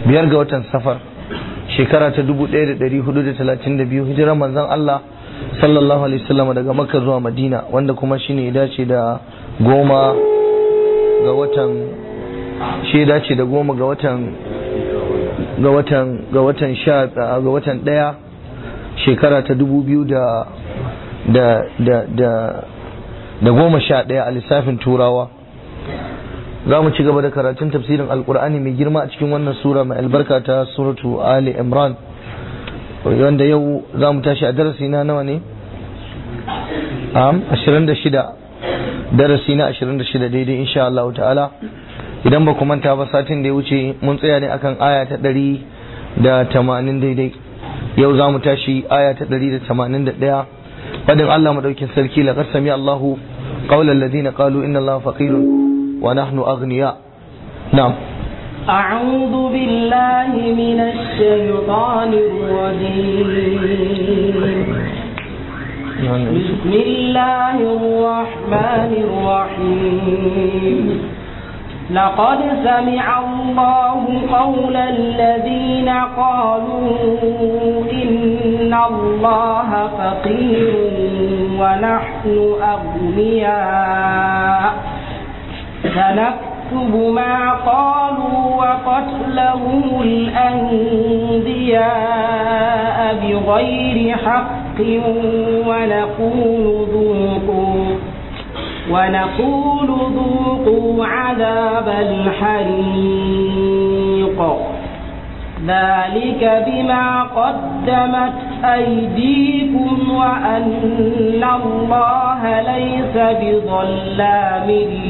biyar ga watan safar shekara ta 1432 hijirar manzon Allah sallallahu alaihi wasallam daga makka zuwa madina wanda kuma shine ya dace da goma ga watan shi ya dace da goma ga watan ga watan ga watan sha ga watan daya shekara ta dubu biyu da da da da da goma sha daya a lissafin turawa za mu ci gaba da karatun tafsirin alkur'ani mai girma a cikin wannan sura mai albarka ta suratu ali imran wanda yau za mu tashi a darasi na nawa ne am 26 darasi na 26 daidai insha Allah ta'ala idan ba ku manta ba satin da ya wuce mun tsaya ne akan aya ta 180 daidai yau za mu tashi aya ta 181 fadin Allah madaukin sarki laqad sami Allahu qawlan ladina qalu inna Allaha faqirun wa nahnu aghniya na'am أعوذ بالله من الشيطان الرجيم بسم الله الرحمن الرحيم لقد سمع الله قول الذين قالوا إن الله فقير ونحن أغنياء سنكتب ما قالوا وقتلهم الأنبياء بغير حق ونقول ذوقوا ونقول ذوقوا عذاب الحريق ذلك بما قدمت أيديكم وأن الله ليس بظلام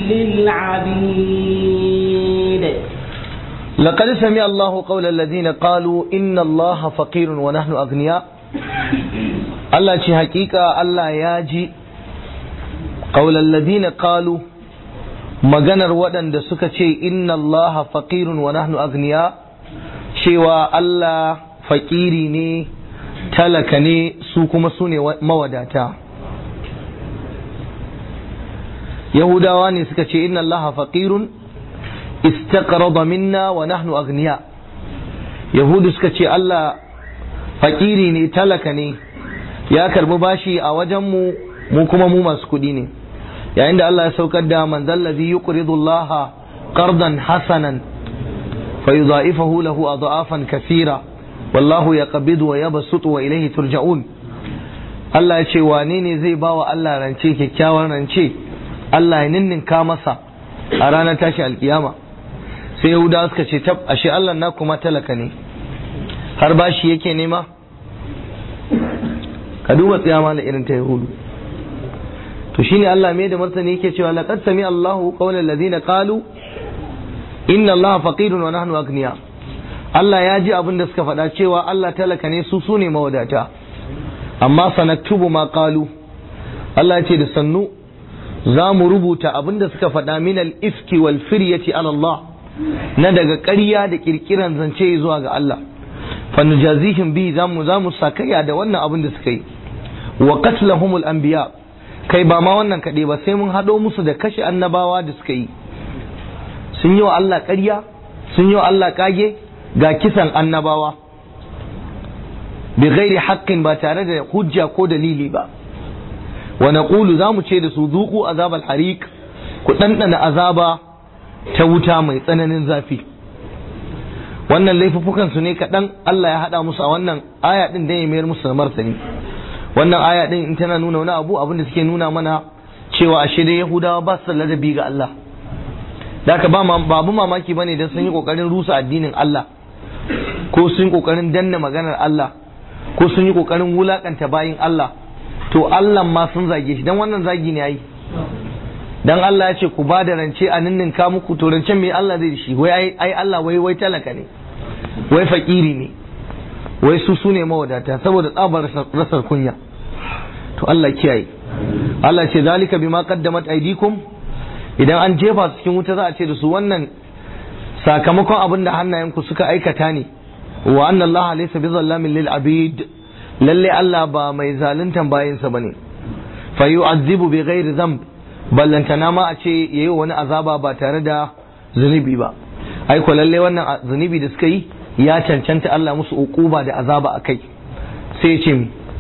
للعبيد لقد سمع الله قول الذين قالوا إن الله فقير ونحن أغنياء الله شي حقيقة الله ياجي قول الذين قالوا maganar waɗanda suka ce inna Allah faqirun wa nahnu agniya cewa Allah faƙiri ne talaka ne su kuma su ne mawadata Yahudawa ne suka ce inna Allah faqirun istaqrada minna wa nahnu agniya Yahudu suka ce Allah faƙiri ne talaka ne ya karbi bashi a wajenmu mu kuma mu masu kuɗi ne yayin da Allah ya saukar da man zallazi yuqridu Allah qardan hasanan فيضاعفه له أضعافا كثيرة والله يقبض ويبسط وإليه ترجعون Allah ya ce wane ne zai ba wa Allah rance kyakkyawan rance Allah ya ninninka masa a ranar tashi alkiyama sai Yahuda suka ce tab ashe Allah na kuma talaka ne har bashi yake nema ka duba tsiyama da irin ta Yahudu to shine Allah mai da martani yake cewa laqad sami Allahu qawlan ladina qalu inna Allah faqirun wa nahnu agniya Allah ya ji abin da suka faɗa cewa Allah talaka ne su su ne mawadata amma sanaktubu ma qalu Allah ya ce da sannu za mu rubuta abin da suka faɗa min al-ifki wal firyati ala Allah na daga ƙarya da kirkiran zance zuwa ga Allah fa nujazihim bi za mu za mu sakaya da wannan abin da suka yi wa qatlahumul anbiya kai ba ma wannan kaɗai ba sai mun haɗo musu da kashe annabawa da suka yi sun yi wa Allah ƙarya sun yi wa Allah ƙage ga kisan annabawa bi ghairi haqqin ba tare da hujja ko dalili ba wa naqulu zamu ce da su zuqu azabal hariq ku ɗanɗana azaba ta wuta mai tsananin zafi wannan laifuffukan su ne kaɗan Allah ya haɗa musu a wannan aya ɗin da ya mayar musu da martani wannan aya ɗin in tana nuna wani abu abin da suke nuna mana cewa ashe dai Yahudawa ba su da ladabi ga Allah da haka babu mamaki bane dan sun yi kokarin rusa addinin Allah ko sun yi kokarin danna maganar Allah ko sun yi kokarin wulakanta bayin Allah to Allah ma sun zage shi dan wannan zagi ne yayi dan Allah ya ce ku ba da rance a ninninka muku to rancen me Allah zai shi wai ai Allah wai wai talaka ne wai fakiri ne wai su su ne mawadata saboda tsabar rasar kunya to Allah kiyaye Allah ce zalika bima qaddamat aydikum idan an jefa su cikin wuta za a ce da su wannan sakamakon abin da hannayenku suka aikata ne wa anna Allah laysa bizallamin lil abid lalle Allah ba mai zaluntan bayinsa bane fa yu'azzibu bi ghairi dhanb ballantana ma a ce yayi wani azaba ba tare da zunubi ba ai ko lalle wannan zunubi da suka yi ya cancanta Allah musu uquba da azaba akai sai ce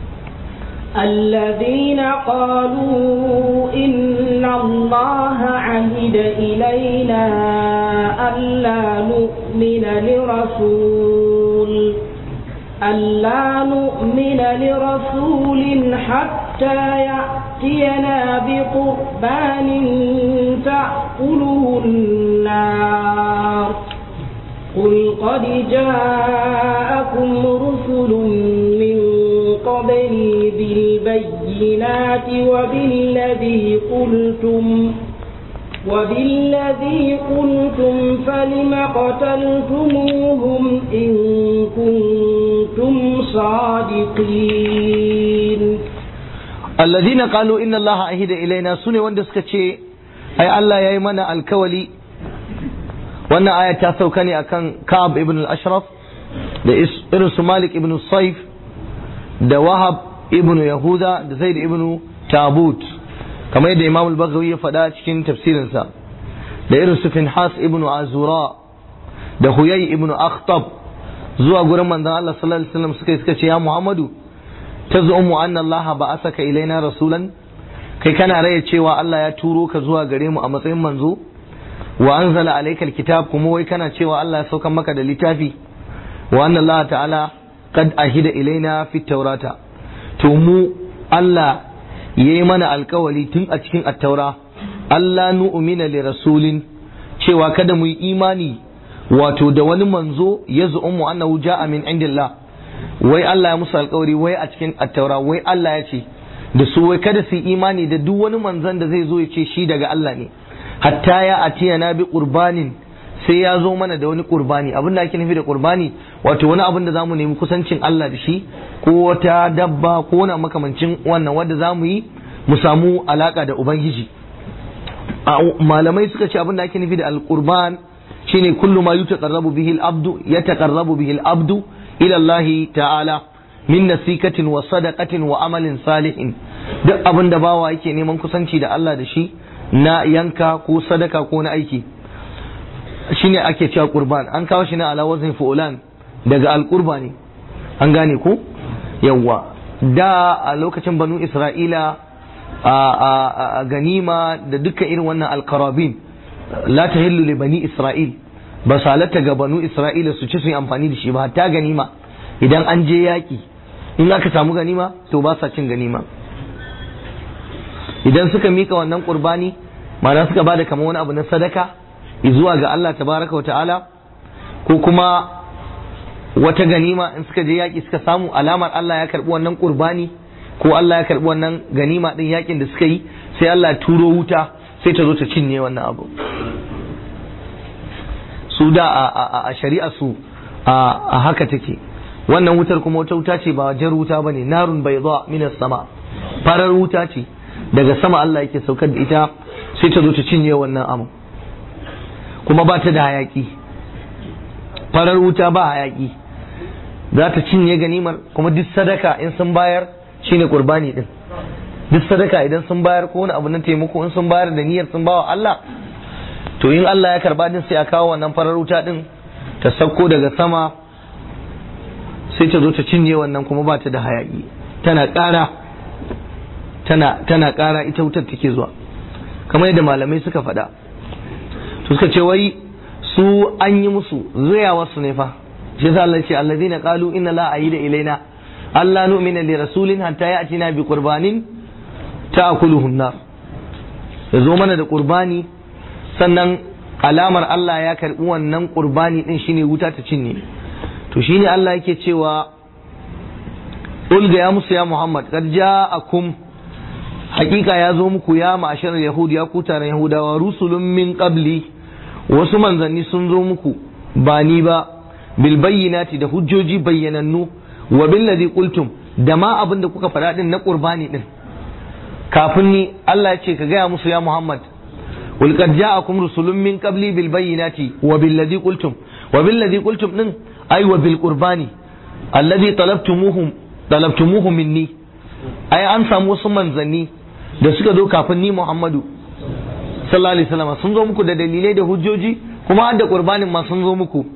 الذين قالوا إن الله عهد إلينا ألا نؤمن لرسول ألا نؤمن لرسول حتى يأتينا بقربان تأكله النار قل قد جاءكم رسل من قبلي بالبينات وبالذي قلتم وبالذي قلتم فلم قتلتموهم إن كنتم صادقين الذين قالوا إن الله عهد إلينا سنة وندسك شيء أي الله يا إيمانا الكولي وأن آية تاسوكاني أكان كعب ابن الأشرف da irin su Malik ibn Saif da Wahab ibn Yahuda da Zaid ibn Tabut kamar yadda Imam al-Baghawi ya faɗa cikin tafsirinsa da irin su Finhas ibn Azura da Huyay ibn Akhtab zuwa gurin manzon Allah sallallahu alaihi wasallam suka suka ce ya Muhammadu tazumu anna Allah ba'asaka ilaina rasulan kai kana raya cewa Allah ya turo ka zuwa gare mu a matsayin manzo wa anzala alaykal kitab kuma wai kana cewa Allah ya sauka maka da littafi wa anna Allah ta'ala qad ahida ilaina fi taurata to mu Allah yayi mana alkawali tun a cikin attaura Allah nu'mina li rasulin cewa kada mu yi imani wato da wani manzo ya zu'umu annahu ja'a min indillah wai Allah ya musu alkawari wai a cikin attaura wai Allah ya ce da su wai kada su yi imani da duk wani manzon da zai zo ya ce shi daga Allah ne hatta ya atiya na bi qurbanin sai ya zo mana da wani qurbani abin da ake nufi da qurbani wato wani abin da zamu nemi kusancin Allah da shi ko wata dabba ko wani makamancin wannan wanda zamu yi mu samu alaka da ubangiji malamai suka ce abin da ake nufi da alqurban shine kullu ma yutaqarrabu bihi al-abdu yataqarrabu bihi al-abdu ila Allah ta'ala min nasikatin wa sadaqatin wa amalin salihin duk abin da bawa yake neman kusanci da Allah da shi na yanka ko sadaka ko na aiki shine ake cewa qurban an kawo shi na ala wazn fulan daga al-qurba ne an gane ko yawa da a lokacin banu isra'ila a ganima da dukkan irin wannan alkarabin la ta hillu li bani isra'il ba su halatta ga banu isra'ila su ci su yi amfani da shi ba hatta ganima idan an je yaƙi in aka samu ganima to ba sa cin ganima idan suka mika wannan qurbani ma'ana suka bada kamar wani abu na sadaka zuwa ga Allah tabaraka wa ta'ala ko kuma wata ganima in suka je yaƙi suka samu alamar Allah ya karɓi wannan qurbani ko Allah ya karɓi wannan ganima ɗin yaƙin da suka yi sai Allah ya turo wuta sai ta zo ta cinye wannan abu su da a shari'a su a haka take wannan wutar kuma wata wuta ce ba jar wuta ba ne narun bai zuwa minas sama farar wuta ce daga sama Allah yake saukar da ita sai ta zo ta cinye wannan abu kuma ba ta da hayaki farar wuta ba hayaki za ta cinye ganimar kuma duk sadaka in sun bayar shine qurbani din duk sadaka idan sun bayar ko wani abu na taimako in sun bayar da niyyar sun bawa Allah to in Allah ya karba din sai a kawo wannan farar wuta din ta sauko daga sama sai ta zo ta cinye wannan kuma ba ta da hayaki tana ƙara tana tana ƙara ita wutar take zuwa kamar yadda malamai suka faɗa to suka ce wai su an yi musu zuyawa su ne fa shi yasa Allah ya ce allazina qalu inna la ayyida ilaina Allah nu'mina li rasulin hatta ya'tina bi qurbanin ta'kuluhu an-nar yazo mana da qurbani sannan alamar Allah ya karbi wannan qurbani din shine wuta ta cinye to shine Allah yake cewa ulga ya musu ya Muhammad qad ja'akum hakika ya zo muku ya ma'ashar yahud ya ku taron yahudawa rusulun min qabli wasu manzanni sun zo muku ba ni ba bil bayyinati da hujjoji bayyanannu wa billadhi qultum da ma abin da kuka faɗa din na qurbani din kafin ni Allah ya ce ka gaya musu ya Muhammad wal qad ja'akum rusulun min qabli bil bayyinati wa billadhi qultum wa billadhi qultum din ay wa bil qurbani alladhi talabtumuhum talabtumuhu minni ai an samu wasu manzanni da suka zo kafin ni Muhammadu sallallahu alaihi wasallam sun zo muku da dalilai da hujjoji kuma har da qurbanin ma sun zo muku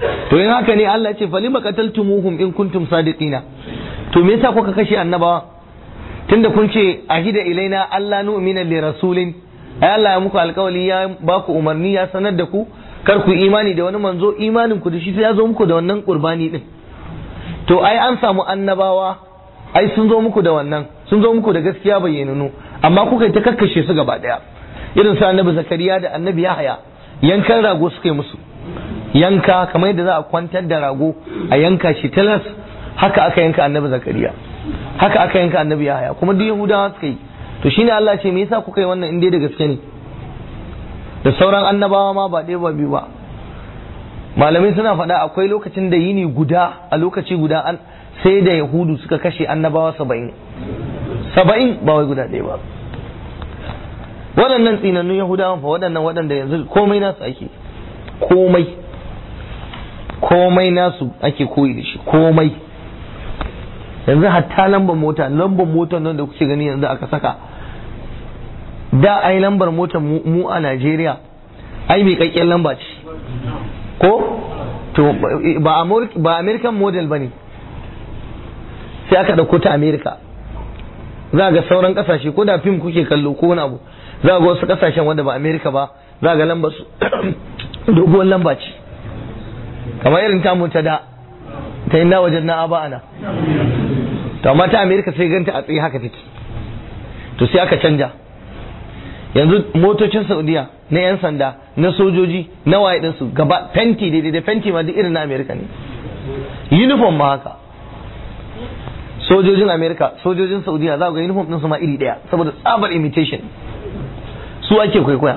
to in haka ne Allah ya ce falima qataltumuhum in kuntum sadiqina to me yasa kuka kashe annabawa tunda kun ce ahida ilaina Allah nu'mina li rasulin ai Allah ya muku alkawali ya ba ku umarni ya sanar da ku kar ku imani da wani manzo imanin ku da shi sai ya zo muku da wannan qurbani din to ai an samu annabawa ai sun zo muku da wannan sun zo muku da gaskiya bayyananu amma kuka yi ta kakkashe su gaba daya irin su annabi zakariya da annabi yahaya yankan rago suka yi musu yanka kamar yadda za a kwantar da rago a yanka shi talas haka aka yanka annabi zakariya haka aka yanka annabi yahaya kuma duk yahudawa suka yi to shine Allah ce me yasa kuka yi wannan in dai da gaske ne da sauran annabawa ma ba ɗaya ba biyu ba malamai suna faɗa akwai lokacin da yini guda a lokaci guda an sai da yahudu suka kashe annabawa saba'in saba'in ba wai guda ɗaya ba waɗannan tsinannun yahudawan fa waɗannan waɗanda yanzu komai nasu ake komai komai nasu ake koyi da shi komai yanzu hatta lambar mota lambar motar nan da kuke gani yanzu aka saka da ai lambar motar mu a Najeriya ai mai kakken lamba ce ko to ba ba American model bane sai aka dauko ta America za ga sauran kasashe ko da fim kuke kallo ko wani abu za ga wasu kasashen wanda ba America ba za ga lambar su doguwar lamba ce kamar irin tamu ta da ta yi na wajen na aba ana to amma ta America sai ganta a tsaye haka take to sai aka canja yanzu motocin saudiya na 'yan sanda na sojoji na waye ɗinsu gaba fenti daidai da fenti ma duk irin na amerika ne uniform ma haka sojojin amerika sojojin saudiya za ga uniform ɗinsu ma iri ɗaya saboda tsabar imitation su ake kwaikwaya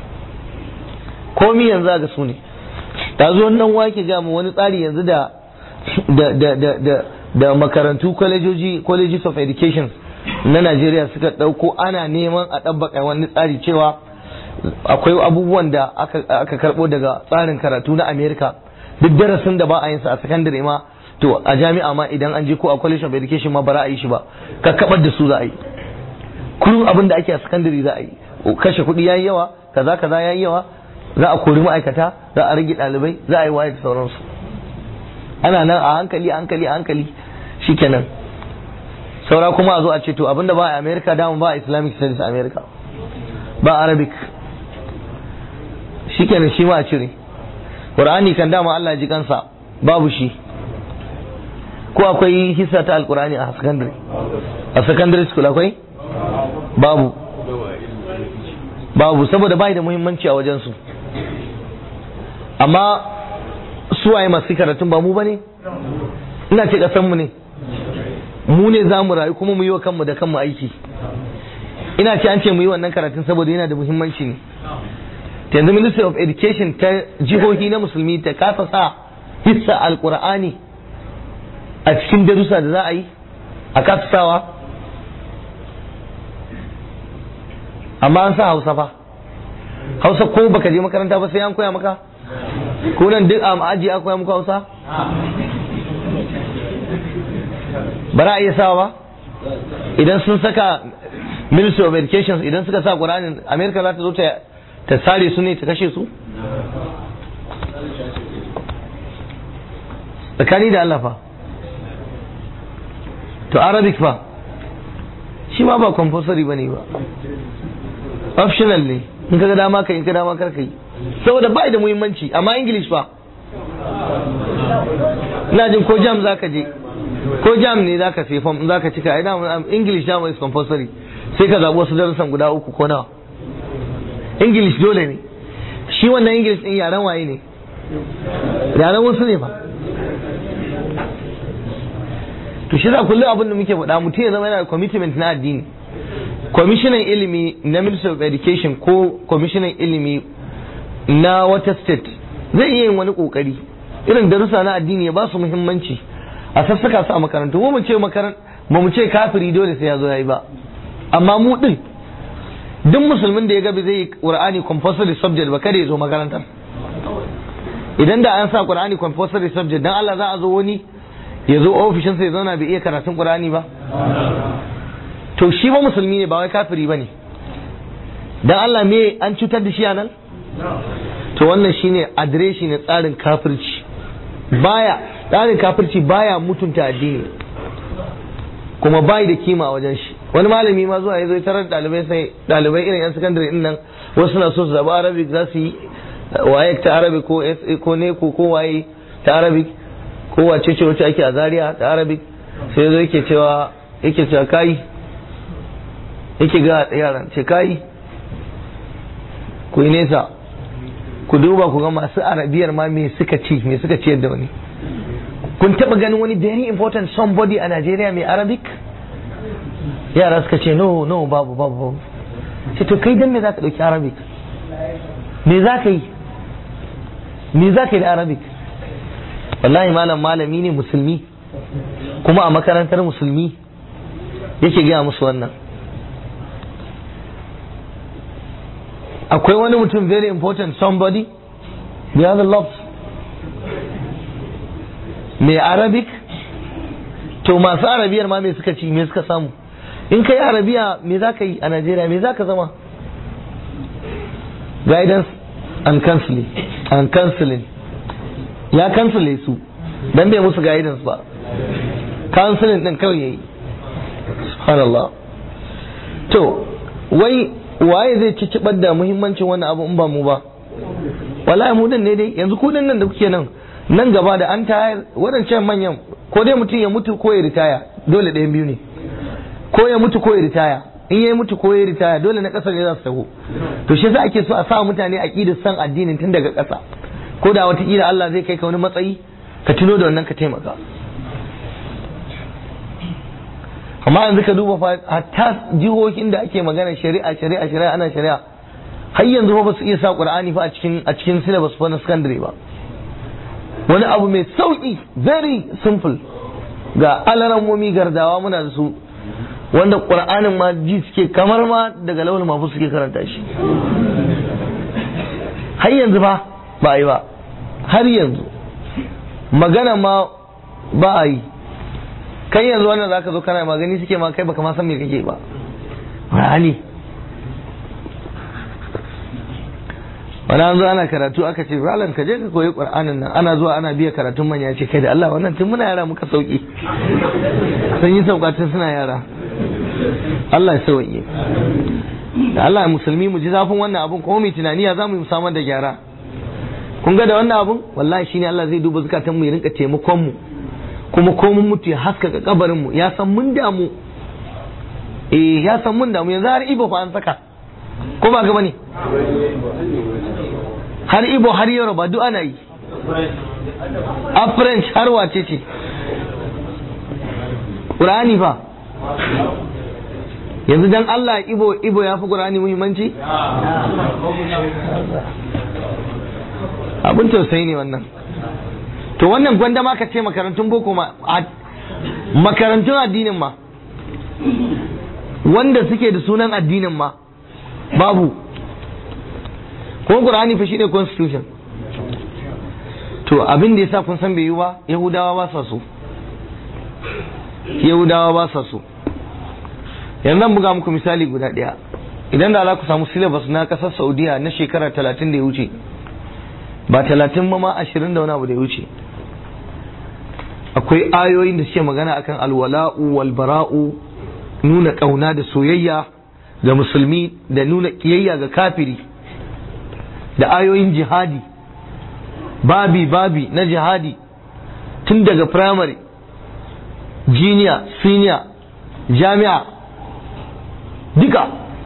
komi yanzu ga su ne ta zo nan wake ga mu wani tsari yanzu da da da da da makarantu colleges colleges of education na Najeriya suka ɗauko ana neman a ɗabbaka wani tsari cewa akwai abubuwan da aka karɓo daga tsarin karatu na Amerika duk darasin da ba a yin sa a sakandare ma to a jami'a ma idan an je ko a college of education ma ba za a yi shi ba kakkabar da su za a yi kullum abin da ake a sakandare za a yi kashe kuɗi yayi yawa kaza kaza yayi yawa za a kori ma'aikata za a rage ɗalibai za a yi waye da sauransu ana nan a hankali a hankali a hankali shikenan saura kuma a zo a ce to abinda ba a america dama ba a islamic studies a america ba arabic shi kenan shi ma a cire qur'ani kan dama Allah ji kansa babu shi ko akwai hissa ta alqur'ani a secondary a secondary school akwai babu babu saboda bai da muhimmanci a wajen su amma su waye masu karatun ba mu bane ina ce kasan mu ne mu ne za mu rayu kuma mu yi wa kanmu da kanmu aiki ina ce an ce mu yi wannan karatun saboda yana da muhimmanci ne yanzu ministry of education ta jihohi na musulmi ta kasa sa hissa alkur'ani a cikin darussa da za a yi a kasa sawa amma an sa hausa fa hausa ko baka je makaranta ba sai an koya maka ko nan duk a aji an koya muku hausa ba za a iya sawa ba idan sun saka ministry of education idan suka sa ƙuranin amerika za ta zo ta sare su ne ta kashe su tsakani da allah fa to arabic fa shi ma ba compulsory ba ne ba optional ne in ka ga dama ka in ka dama kar ka yi saboda ba da muhimmanci amma english fa ina jin ko jam za ka je ko jam ne zaka sai form zaka cika ai dama english dama is compulsory sai ka zabi wasu darussan guda uku ko nawa english dole ne shi wannan english din yaren waye ne yaren wasu ne ba to shi za kullum abin da muke faɗa mutum ya zama yana da commitment na addini kwamishinan ilimi na ministry of education ko kwamishinan ilimi na wata state zai iya yin wani kokari irin darussa na addini ya ba su muhimmanci a sassaka su a makarantu mu ce makaran ba mu ce kafiri dole sai ya zo yayi ba amma mu din duk musulmin da ya ga zai yi qur'ani compulsory subject ba kada ya zo makarantar idan da an sa qur'ani compulsory subject dan Allah za a zo wani ya zo ofishin sa ya zauna bai iya karatun qur'ani ba to shi ba musulmi ne ba wai kafiri bane dan Allah me an cutar da shi a nan to wannan shine adireshi ne tsarin kafirci baya tsarin kafirci baya mutunta addini kuma bai da kima a wajen shi wani malami ma zuwa ya zo tarar dalibai sai dalibai irin yan sakandare din nan wasu suna so su zaba arabic za su yi waye ta arabic ko ko ne ko ko waye ta arabic ko wace ce wacce ake a zaria ta arabic sai ya zo yake cewa yake cewa kai yake ga yaran ce kai ku yi nesa ku duba ku ga masu arabiyar ma me suka ci me suka ciyar da wani kun taba ganin wani very important somebody a Najeriya mai Arabic yara suka ce no no babu babu babu ce to kai dan me zaka dauki Arabic me zaka yi me zaka yi da Arabic wallahi malam malami ne musulmi kuma a makarantar musulmi yake gaya musu wannan akwai wani mutum very important somebody beyond the love mai arabic to masu arabiyar ma me suka ci me suka samu in kai arabiya me za ka yi a najeriya me za ka zama guidance and counseling and counseling ya kansule su dan bai musu guidance ba counseling din kawai yayi subhanallah to wai waye zai ci da muhimmancin wannan abu in ba mu ba wallahi mu din ne dai yanzu ku nan da kuke nan nan gaba da an tayar waɗancan manyan ko dai mutum ya mutu ko ya ritaya dole ɗayan biyu ne ko ya mutu ko ya ritaya in ya mutu ko ya ritaya dole na ƙasar ne za su taho to shi yasa ake so a sa mutane aqidar san addinin tun daga ƙasa ko da wata kila Allah zai kai ka wani matsayi ka tuno da wannan ka taimaka amma yanzu ka duba fa hatta jihohin da ake magana shari'a shari'a shari'a ana shari'a har yanzu ba su iya sa qur'ani fa a cikin a cikin syllabus fa na secondary ba wani abu mai sauki very simple ga alarammomi gardawa muna da su wanda qur'anin ma ji suke kamar ma daga lawal mafu suke karanta shi har yanzu ba ba a yi ba har yanzu magana ma ba a yi kai yanzu wannan zaka zo kana magani suke ma kai baka ma san me kake ba Qur'ani wani an zo ana karatu aka ce ralan ka je ka koyi qur'anin nan ana zuwa ana biya karatun manya ce kai da Allah wannan tun muna yara muka sauki sun yi sauka tun suna yara Allah ya sauke da Allah ya musulmi mu ji zafin wannan abun kuma mu tunani ya zamu yi samar da gyara kun ga da wannan abun wallahi shine Allah zai duba zakatan mu ya rinka taimakon mu kuma ko mun mutu ya haskaka kabarin mu ya san mun damu eh ya san mun damu yanzu har ibo fa an saka ko ba gaba ne har ibo har yoruba duk ana yi a french har wace ce ƙur'ani fa yanzu dan Allah ibo ibo ya fi ƙur'ani muhimmanci abin tausayi ne wannan to wannan gwanda ma ka ce makarantun boko ma makarantun addinin ma wanda suke da sunan addinin ma babu kuma qur'ani fa shine constitution to abin da yasa kun san bai yi ba yahudawa ba sa so yahudawa ba sa so yanzu zan buga muku misali guda ɗaya idan da za ku samu syllabus na ƙasar saudiya na shekara talatin da ya wuce ba talatin ma ma ashirin da wani abu da ya wuce akwai ayoyin da suke magana akan alwala'u wal bara'u nuna ƙauna da soyayya ga musulmi da nuna ƙiyayya ga kafiri da ayoyin jihadi babi babi na jihadi tun daga primary junior senior jami'a duka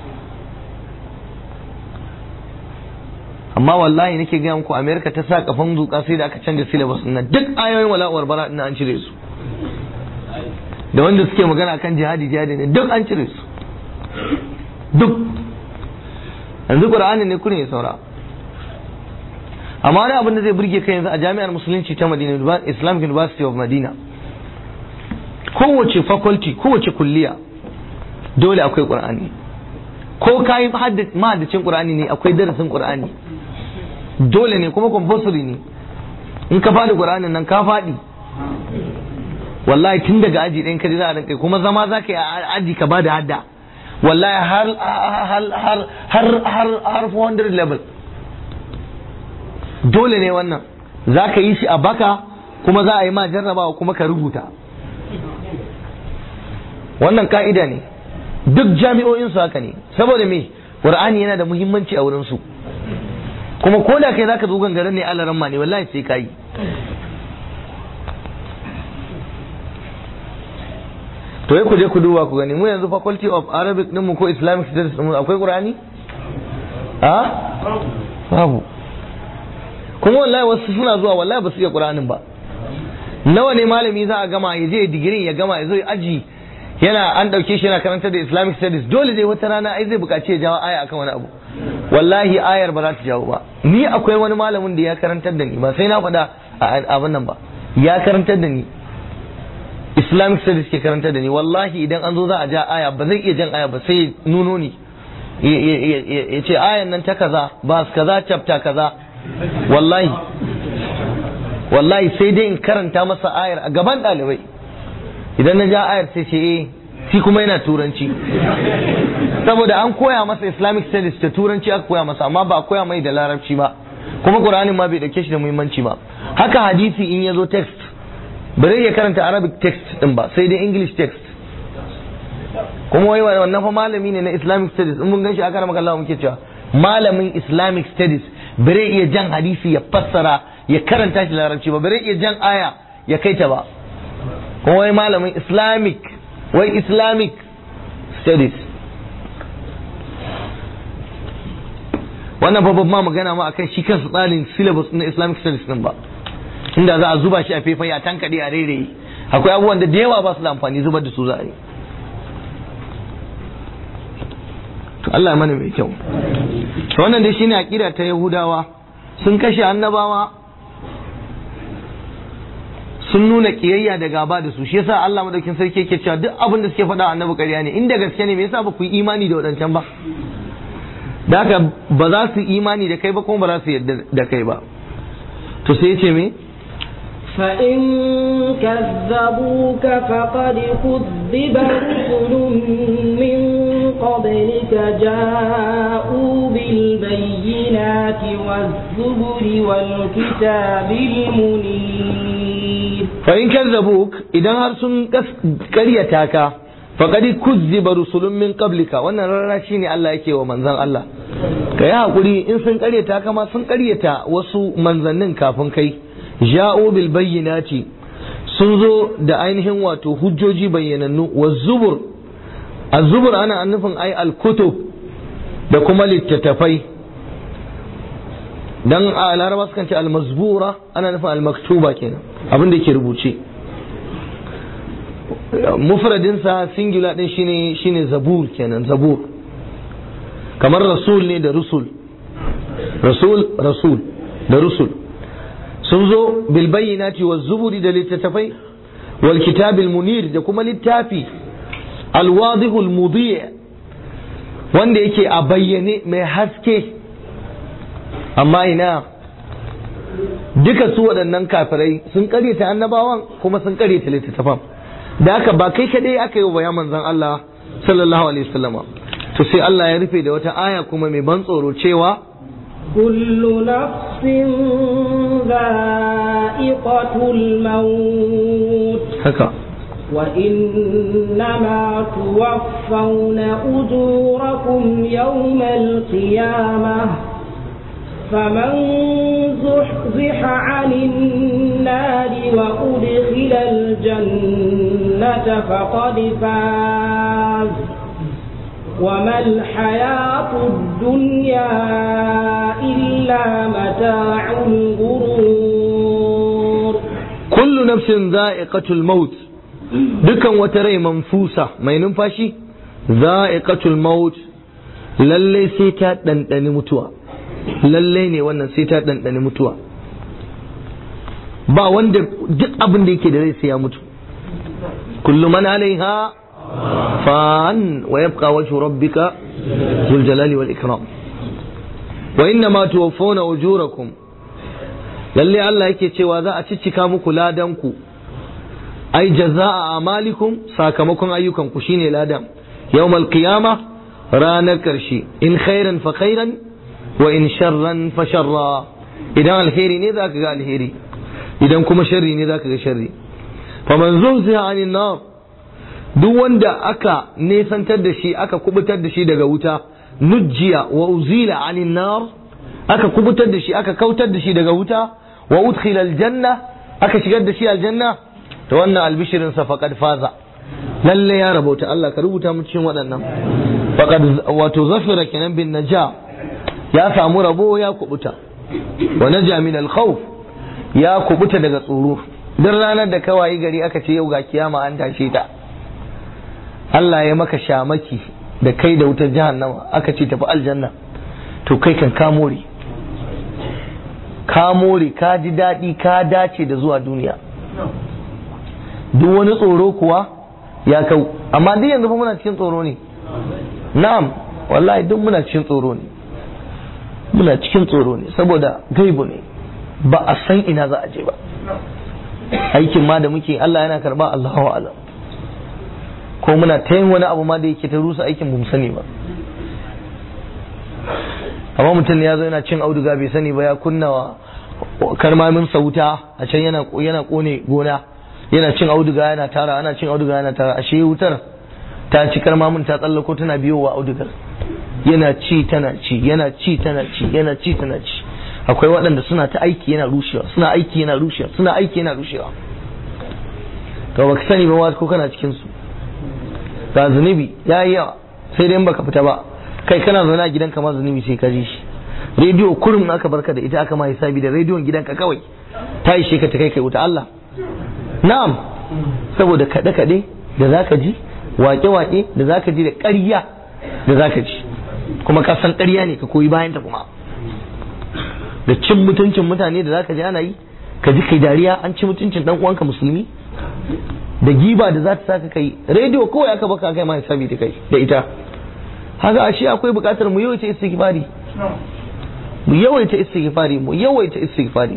amma wallahi nake gaya muku america ta sa kafan zuka sai da aka canza syllabus na duk ayoyin wala'uwar bara ina an cire su da wanda suke magana kan jihadi jihadi ne duk an cire su duk yanzu qur'ani ne kurin ya saura amma wani abin da zai burge kai yanzu a jami'ar musulunci ta madina islamic university of madina kowace faculty kowace kulliya dole akwai qur'ani ko kayi mahaddacin qur'ani ne akwai darasin qur'ani dole ne kuma compulsory ne in ka faɗi qur'anin nan ka faɗi wallahi tun daga aji ɗin ka za a rinka kuma zama za ka yi a aji ka ba da hadda wallahi har har har har har 400 level dole ne wannan za ka yi shi a baka kuma za a yi ma jarrabawa kuma ka rubuta wannan ka'ida ne duk jami'o'in su haka ne saboda me qur'ani yana da muhimmanci a wurin su kuma ko da kai zaka zo gangaren ne alaran ma ne wallahi sai kai to yi ku je ku duba ku gani mu yanzu faculty of arabic din mu ko islamic studies din mu akwai qur'ani a babu kuma wallahi wasu suna zuwa wallahi ba su iya qur'anin ba nawa ne malami za a gama ya je digirin ya gama ya zo ya aji yana an dauke shi yana karanta da islamic studies dole dai wata rana ai zai buƙaci ya jawo aya akan wani abu wallahi ayar ba za ta jawo ba ni akwai wani malamin da ya karantar da ni ba sai na faɗa abin nan ba ya karantar da ni islamic studies ke karantar da ni wallahi idan an zo za a ja aya ba zai iya jan aya ba sai nuno ni ya ce ayan nan ta kaza ba kaza chapter kaza wallahi wallahi sai dai in karanta masa ayar a gaban ɗalibai idan na ja ayar sai ce eh shi kuma yana turanci saboda an koya masa islamic studies da turanci aka koya masa amma ba a koya mai da larabci ba kuma qur'anin ma bai dauke shi da muhimmanci ba haka hadisi in ya zo text ba zai iya karanta arabic text din ba sai dai english text kuma wai wannan fa malami ne na islamic studies in mun gan shi aka rama Allah muke cewa malamin islamic studies bare iya jan hadisi ya fassara ya karanta shi larabci ba bare iya jan aya ya kai ta ba kuma wai malamin islamic wai islamic studies wannan babban ma magana ma akan shi kansu tsarin syllabus na islamic studies din ba inda za a zuba shi a faifai a tankaɗe a rairaye akwai abubuwan da da yawa ba su da amfani zubar da su za a yi to Allah mana mai kyau to wannan dai shine aqida ta Yahudawa sun kashe annabawa sun nuna kiyayya da gaba da su shi yasa Allah madaukin sarki yake cewa duk abin da suke faɗa annabi ƙarya ne inda gaske ne me yasa ba ku yi imani da wadancan ba da haka ba za su imani da kai ba kuma ba za su yarda da kai ba to sai ya ce me فإن كذبوك فقد كذب رسل من قبلك جاءوا بالبينات والزبر والكتاب المنير فإن كذبوك إذا هرسون قريتاك فقد كذب رسل من قبلك wannan rana shine Allah yake wa manzon Allah kai hakuri in sun karyata kama sun karyata wasu manzannin kafin kai ja'u bil bayyinati sun zo da ainihin wato hujjoji bayyanannu wa zubur az-zubur ana nufin ai al-kutub da kuma littattafai dan a laraba sukan ce al-mazbura ana nufin al-maktuba kenan abin da yake rubuce mufradin sa singular din shine shine zabur kenan zabur kamar rasul ne da rusul rasul rasul da rusul sun zo bilbayyinati wa zuburi da littattafai wal kitabil munir da kuma littafi alwadihul mudi wanda yake a bayyane mai haske amma ina duka su waɗannan kafirai sun karyata annabawan kuma sun karyata littattafan da haka ba kai kadai aka yi wa manzon Allah sallallahu alaihi wasallama to sai Allah ya rufe da wata aya kuma mai ban tsoro cewa كل نفس ذائقة الموت haka وإنما توفون أجوركم يوم القيامة فمن زحزح عن النار وأدخل الجنة فقد فاز وما الحياة الدنيا إلا متاع الغرور kullu nafsin za'iqatul maut dukan wata rai manfusa mai numfashi za'iqatul maut lalle sai ta ɗanɗani mutuwa lalle ne wannan sai ta ɗanɗani mutuwa ba wanda duk abin da yake da rai sai ya mutu kullu man alaiha fan wa yabqa wajhu rabbika dhul jalali wal ikram wa inna ma tuwaffawna ujurakum lalle Allah yake cewa za a ciccika muku ladanku ai jaza'a amalikum sakamakon ayyukanku shine ladan yawmal qiyama ranar karshe in khairan fa khairan wa in sharran fa sharra idan alheri ne za ka ga alheri idan kuma sharri ne zaka ga sharri faman zuhziha anin nar duk wanda aka nesantar da shi aka kubutar da shi daga wuta nujjiya wa uzila anin nar aka kubutar da shi aka kautar da shi daga wuta wa udkhila aljanna aka shigar da shi aljanna to wannan albishirin sa faqad faza lalle ya rabauta Allah ka rubuta mu cikin waɗannan faqad wato zafira kenan bin naja ya samu rabo ya kubuta wa naja min al khawf ya kubuta daga tsoro duk ranar da kawai gari aka ce yau ga kiyama an tashe ta Allah ya maka shamaki da kai da wutar jahannama aka ce tafi aljanna to kai kan ka more ka more ka ji daɗi ka dace da zuwa duniya duk wani tsoro kuwa ya kau amma duk yanzu fa muna cikin tsoro ne na'am wallahi duk muna cikin tsoro ne muna cikin tsoro ne saboda gaibu ne ba a san ina za a je ba aikin ma da muke Allah yana karba Allahu alam ko muna ta yin wani abu ma da yake ta rusa aikin mu sani ba amma mutum ya zo yana cin auduga bai sani ba ya kunna wa karmamin sauta a can yana yana kone gona yana cin auduga yana tara ana cin auduga yana tara ashe wutar ta ci karmamin ta tsallako tana biyowa audugar yana ci tana ci yana ci tana ci yana ci tana ci akwai waɗanda suna ta aiki yana rushewa suna aiki yana rushewa suna aiki yana rushewa to baka sani ba ko kana cikin su ga zunubi ya yi yawa sai dai baka fita ba kai kana zaune a gidanka ma zunubi sai ka ji shi rediyo kurum aka barka da ita aka ma hisabi da rediyon gidanka kawai ta yi ka ta kai kai wuta Allah na'am saboda kaɗe kaɗe da zaka ji wake wake da zaka ji da ƙarya da zaka ji kuma ka san ƙarya ne ka koyi bayan ta kuma da cin mutuncin mutane da zaka ji ana yi ka ji kai dariya an ci mutuncin dan uwanka musulmi da giba da za ta saka kai rediyo kawai aka baka kai ma hisabi da kai da ita haka ashe akwai bukatar mu yawaita istighfari mu yawaita istighfari mu yawaita istighfari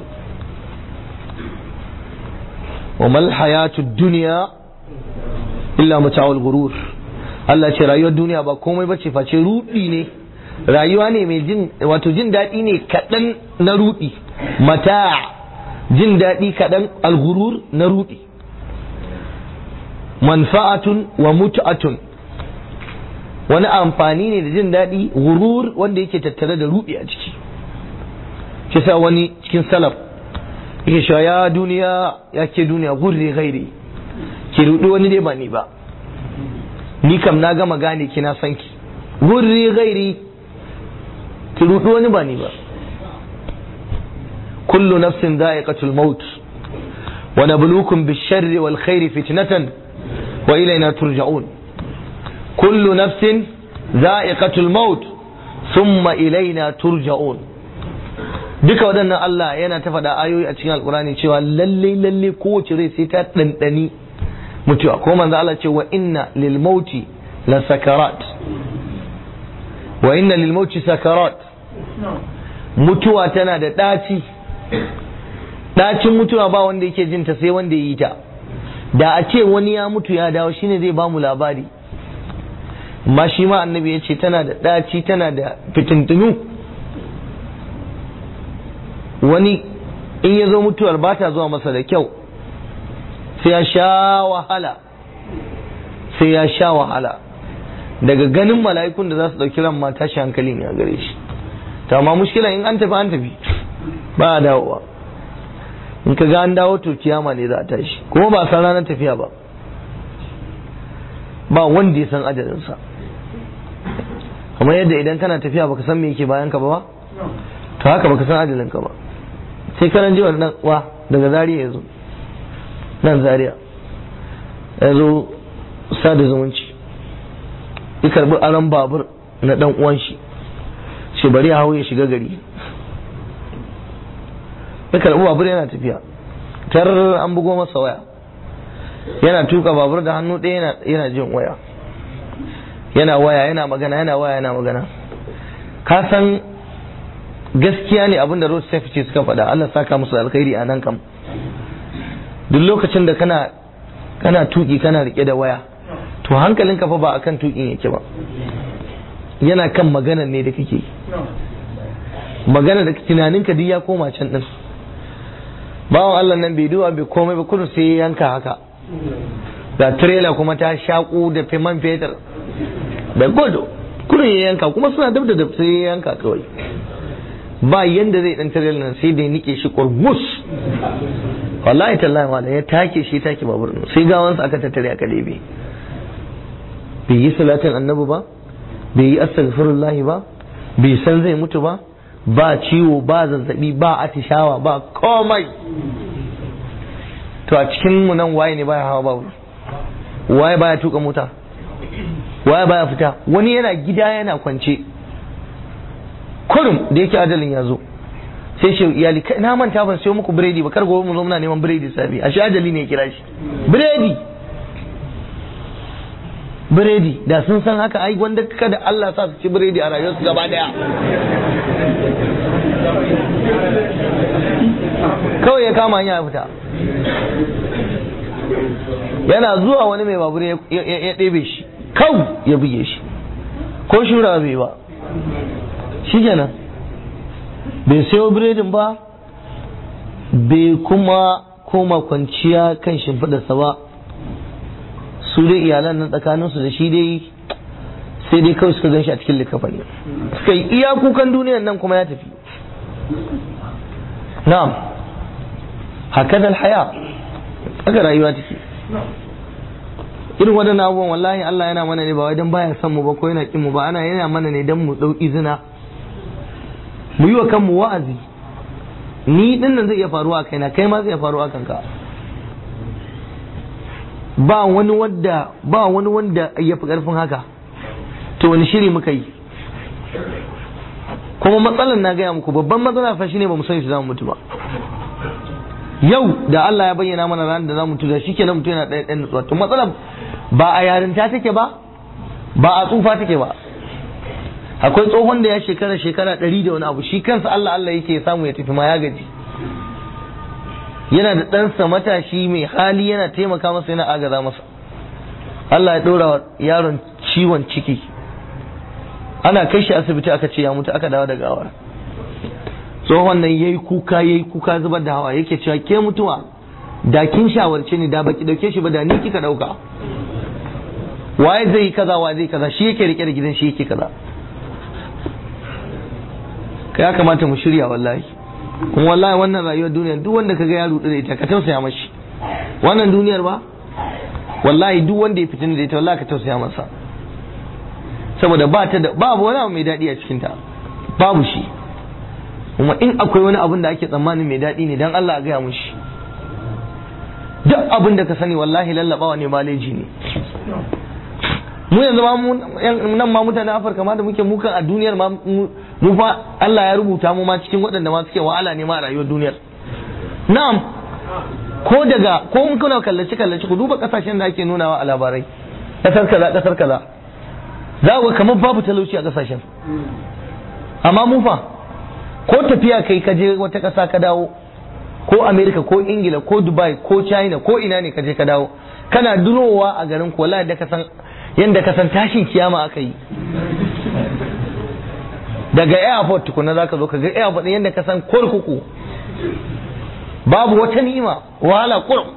wa mal hayatud dunya illa mata'ul ghurur Allah ce rayuwar duniya ba komai bace face rudi ne rayuwa ne mai jin wato jin daɗi ne kaɗan na rudi mata jin daɗi kaɗan alghurur na rudi manfa'atun wa mut'atun wani amfani ne da jin daɗi gurur wanda yake tattare da ruɗi a ciki shi sa wani cikin salaf yake cewa ya duniya ya ke duniya gurri gairi ki ruɗi wani dai ba ni ba ni kam na gama gane kina san ki gurri gairi ki ruɗi wani ba ni ba kullu nafsin za'iqatul maut wa nabluukum bish-sharri wal khairi fitnatan wa ilayna turja'un kullu nafsin za'iqatul maut thumma ilaina turja'un duka waɗannan Allah yana ta faɗa ayoyi a cikin alkurani cewa lalle lalle kowace rai sai ta ɗanɗani mutuwa ko manzo Allah ce wa inna lil mauti la sakarat wa inna lil mauti sakarat mutuwa tana da ɗaci ɗacin mutuwa ba wanda yake jin ta sai wanda ya yi ta da a ce wani ya mutu ya dawo shine zai ba mu labari amma shi ma annabi ya ce tana da ɗaci tana da fitintunu wani in ya zo mutuwar ba ta zuwa masa da kyau sai ya sha wahala sai ya sha wahala daga ganin mala'ikun da za su ɗauki ran mata shi hankali ne a gare shi ta amma mushkila in an tafi an tafi ba a dawowa in ka ga an dawo to kiyama ne za a tashi kuma ba san ranar tafiya ba ba wanda ya san ajalinsa kamar yadda idan kana tafiya baka san me yake bayan ka ba to haka baka san ajalin ka ba sai karan ji wannan wa daga zariya ya zo nan zariya ya zo sada zumunci ya karbi aron babur na dan uwan shi ce bari ya hau ya shiga gari ya karbi babur yana tafiya tar an bugo masa waya yana tuka babur da hannu ɗaya yana jin waya yana waya yana magana yana waya yana magana ka san gaskiya ne abin da road safety suka faɗa Allah saka musu alkhairi a nan kam duk lokacin da kana kana tuki kana rike da waya to hankalin ka fa ba akan tukin yake ba yana kan magana ne da kake magana da tunanin ka duk ya koma can din bawan Allah nan bai duba bai komai ba kudu sai ya yanka haka da trailer kuma ta shaku da fiman fetur da gudu kudin ya yanka kuma suna dab da dab sai ya yanka kawai ba yanda zai dan trailer nan sai da ya nike shi kurmus wallahi tallahi wala ya take shi take babur nan sai gawansa aka tattare aka lebe bai yi salatin annabi ba bai yi astaghfirullahi ba bai san zai mutu ba ba ciwo ba zazzabi ba atishawa ba komai to a cikin mu nan waye ne baya hawa babur waye baya tuka mota waye baya fita wani yana gida yana kwance kurum da yake adalin ya zo sai shi iyali kai na manta ban sayo muku biredi ba kar gobe mu zo muna neman biredi sabi ashe ajali ne ya kira shi biredi biredi da sun san haka ai wanda kada Allah sa su ci biredi a rayuwarsu gaba daya kawai ya kama hanya ya fita yana zuwa wani mai babur ya ɗebe shi kau ya buge shi ko shura bai ba shi kenan bai sayo biredin ba bai kuma koma kwanciya kan shimfiɗarsa ba su dai iyalan nan tsakaninsu da shi dai sai dai kawai suka gan shi a cikin likafani suka yi iya kukan duniyan nan kuma ya tafi na'am haka haya haka rayuwa take irin waɗannan abubuwan wallahi Allah yana mana ne ba wai dan baya son mu ba ko yana kin mu ba ana yana mana ne dan mu dau izina mu yi wa kanmu wa'azi ni din nan zai iya faruwa kaina kai ma zai iya faruwa kanka ba wani wanda ba wani wanda ya fi karfin haka to wani shiri muka yi kuma matsalar na gaya muku babban matsala fa shine ba mu san shi za mu mutu ba yau da Allah ya bayyana mana ranar da za mu tuda shikenan mutum yana ɗaya ɗan nutsuwa to matsalar ba a yarinta take ba ba a tsufa take ba akwai tsohon da ya shekara shekara ɗari da wani abu shi kansa Allah Allah yake samu ya tafi ma ya gaji yana da ɗansa matashi mai hali yana taimaka masa yana agaza masa Allah ya ɗora wa yaron ciwon ciki ana kai shi asibiti aka ce ya mutu aka dawo da gawar tsohon nan yayi kuka yayi kuka zubar da hawa yake cewa ke mutuwa da kin shawarce ni da baki dauke shi ba da ni kika dauka waye zai yi kaza waye zai kaza shi yake rike da gidan shi yake kaza ya kamata mu shirya wallahi kuma wallahi wannan rayuwar duniyar duk wanda kaga ya rudu da ita ka tausaya mashi wannan duniyar ba wallahi duk wanda ya fitin da ita wallahi ka tausaya masa saboda ba ta da babu wani abu mai daɗi a cikin ta babu shi kuma in akwai wani abun da ake tsammanin mai daɗi ne dan Allah a gaya mushi duk abin da ka sani wallahi lallabawa ne maleji ne mu yanzu ma nan ma mutanen Afirka ma da muke mukan a duniyar ma mu fa Allah ya rubuta mu ma cikin waɗanda ma suke wahala ne ma a rayuwar duniyar na'am ko daga ko in kuna kallace kallace ku duba kasashen da ake nunawa a labarai kasar kaza kasar kaza za ku kamar babu talauci a kasashen amma mu fa ko tafiya kai ka je wata ƙasa ka dawo ko Amerika ko Ingila ko Dubai ko China ko ina ne ka je ka dawo kana durowa a garin ku wallahi da ka san yanda ka san tashin kiyama aka yi daga airport tukuna za ka zo ka ga airport yanda ka san kurkuku babu wata ni'ima wahala kurum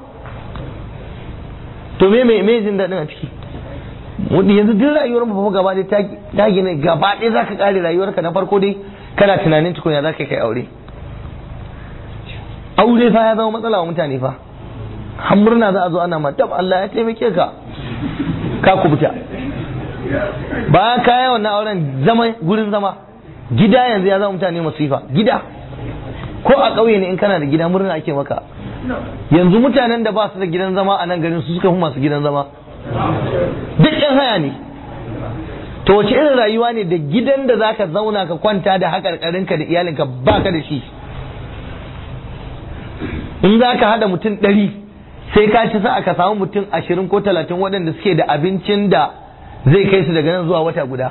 to me me me jin daɗin a ciki yanzu duk rayuwar mu gaba ɗaya ta gina gaba ɗaya za ka ƙare rayuwarka na farko dai kana tunanin tukunya za ka kai aure aure fa ya zama matsala wa mutane fa har murna za a zo ana ma tab Allah ya taimake ka ka kubuta ba ka yi wannan auren zama gurin zama gida yanzu ya zama mutane masifa gida ko a ƙauye ne in kana da gida murna ake maka yanzu mutanen da ba su da gidan zama a nan garin su suka fi masu gidan zama duk yan haya ne to wace irin rayuwa ne da gidan da zaka zauna ka kwanta da haƙarƙarinka da iyalinka baka da shi in za ka haɗa mutum ɗari sai ka ci sa ka samu mutum ashirin ko talatin waɗanda suke da abincin da zai kai su daga nan zuwa wata guda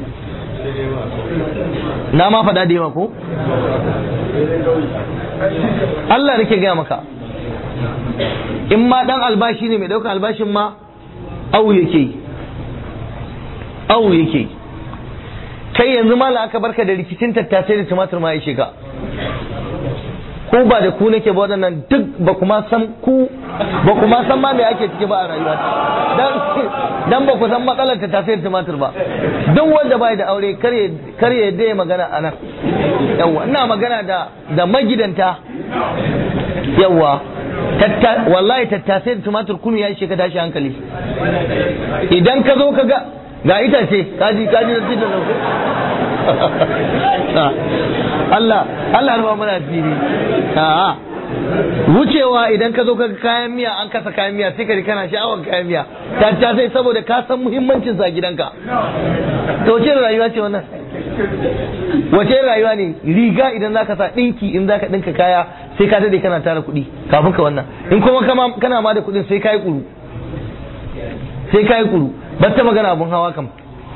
na ma faɗa da yawa ko Allah nake gaya maka in ma ɗan albashi ne mai ɗaukar albashin ma au yake yi awu yake kai yanzu mala aka barka da rikicin tattasai da tumatur ma ya shiga ko ba da ku nake ba waɗannan duk ba kuma san ku ba kuma san ma me ake ciki ba a rayuwa dan dan ba ku san matsalar ta tasiri tumatir ba duk wanda bai da aure kare kare yadda ya magana anan yawa ina magana da da magidanta yawa tatta wallahi tattasai da tumatir kunu ya ishe ka tashi hankali idan ka zo ka ga ga itace kaji kaji da titin nan Allah Allah rufa mana asiri a'a wucewa idan ka zo ka kayan miya an kasa kayan miya sai ka ji kana sha'awar kayan miya tattasai saboda ka san muhimmancin sa gidanka to wace rayuwa ce wannan wace rayuwa ne riga idan zaka sa dinki in zaka dinka kaya sai ka dade kana tara kuɗi kafin ka wannan in kuma kama kana ma da kuɗin sai kai kuru sai kai kuru ba ta magana abun hawa kam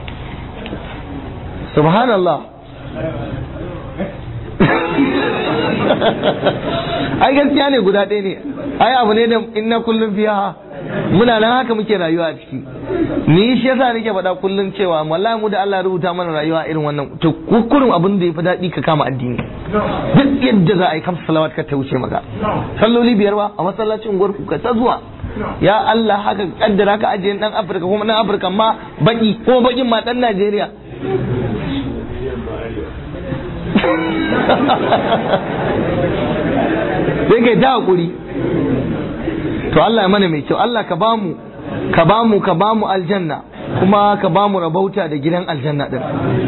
subhanallah ai gaskiya ne guda ɗaya ne ai abu ne da inna kullum fiha muna nan haka muke rayuwa a ciki ni shi yasa nake faɗa kullum cewa wallahi mu da Allah ya rubuta mana rayuwa irin wannan to kukurin abin da yafi daɗi ka kama addini duk yadda za a yi kamsa salawat ka ta wuce maka salloli biyar ba a masallacin unguwar ku ka ta zuwa ya Allah haka kaddara ka ajiye dan Afirka kuma dan Afirka ma baki kuma bakin ma dan Najeriya sai kai ta hakuri to Allah ya mana mai kyau Allah ka bamu ka bamu ka bamu aljanna kuma ka bamu rabauta da gidan aljanna din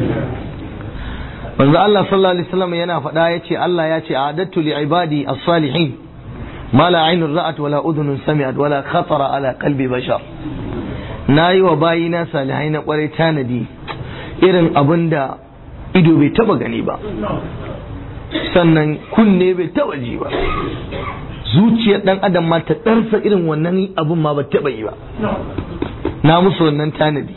manzo Allah sallallahu alaihi wasallam yana faɗa yace Allah ya ce a'adattu li ibadi as-salihin ma la aynun ra'at wala udhunun sami'at wala khatara ala qalbi bashar nayi wa bayina salihai na kwarai tanadi irin abinda ido bai taba gani ba sannan kunne bai taba ji ba zuciyar dan adam ma ta ɗarsa irin wannan abun ma ba taɓa yi ba na musu wannan tanadi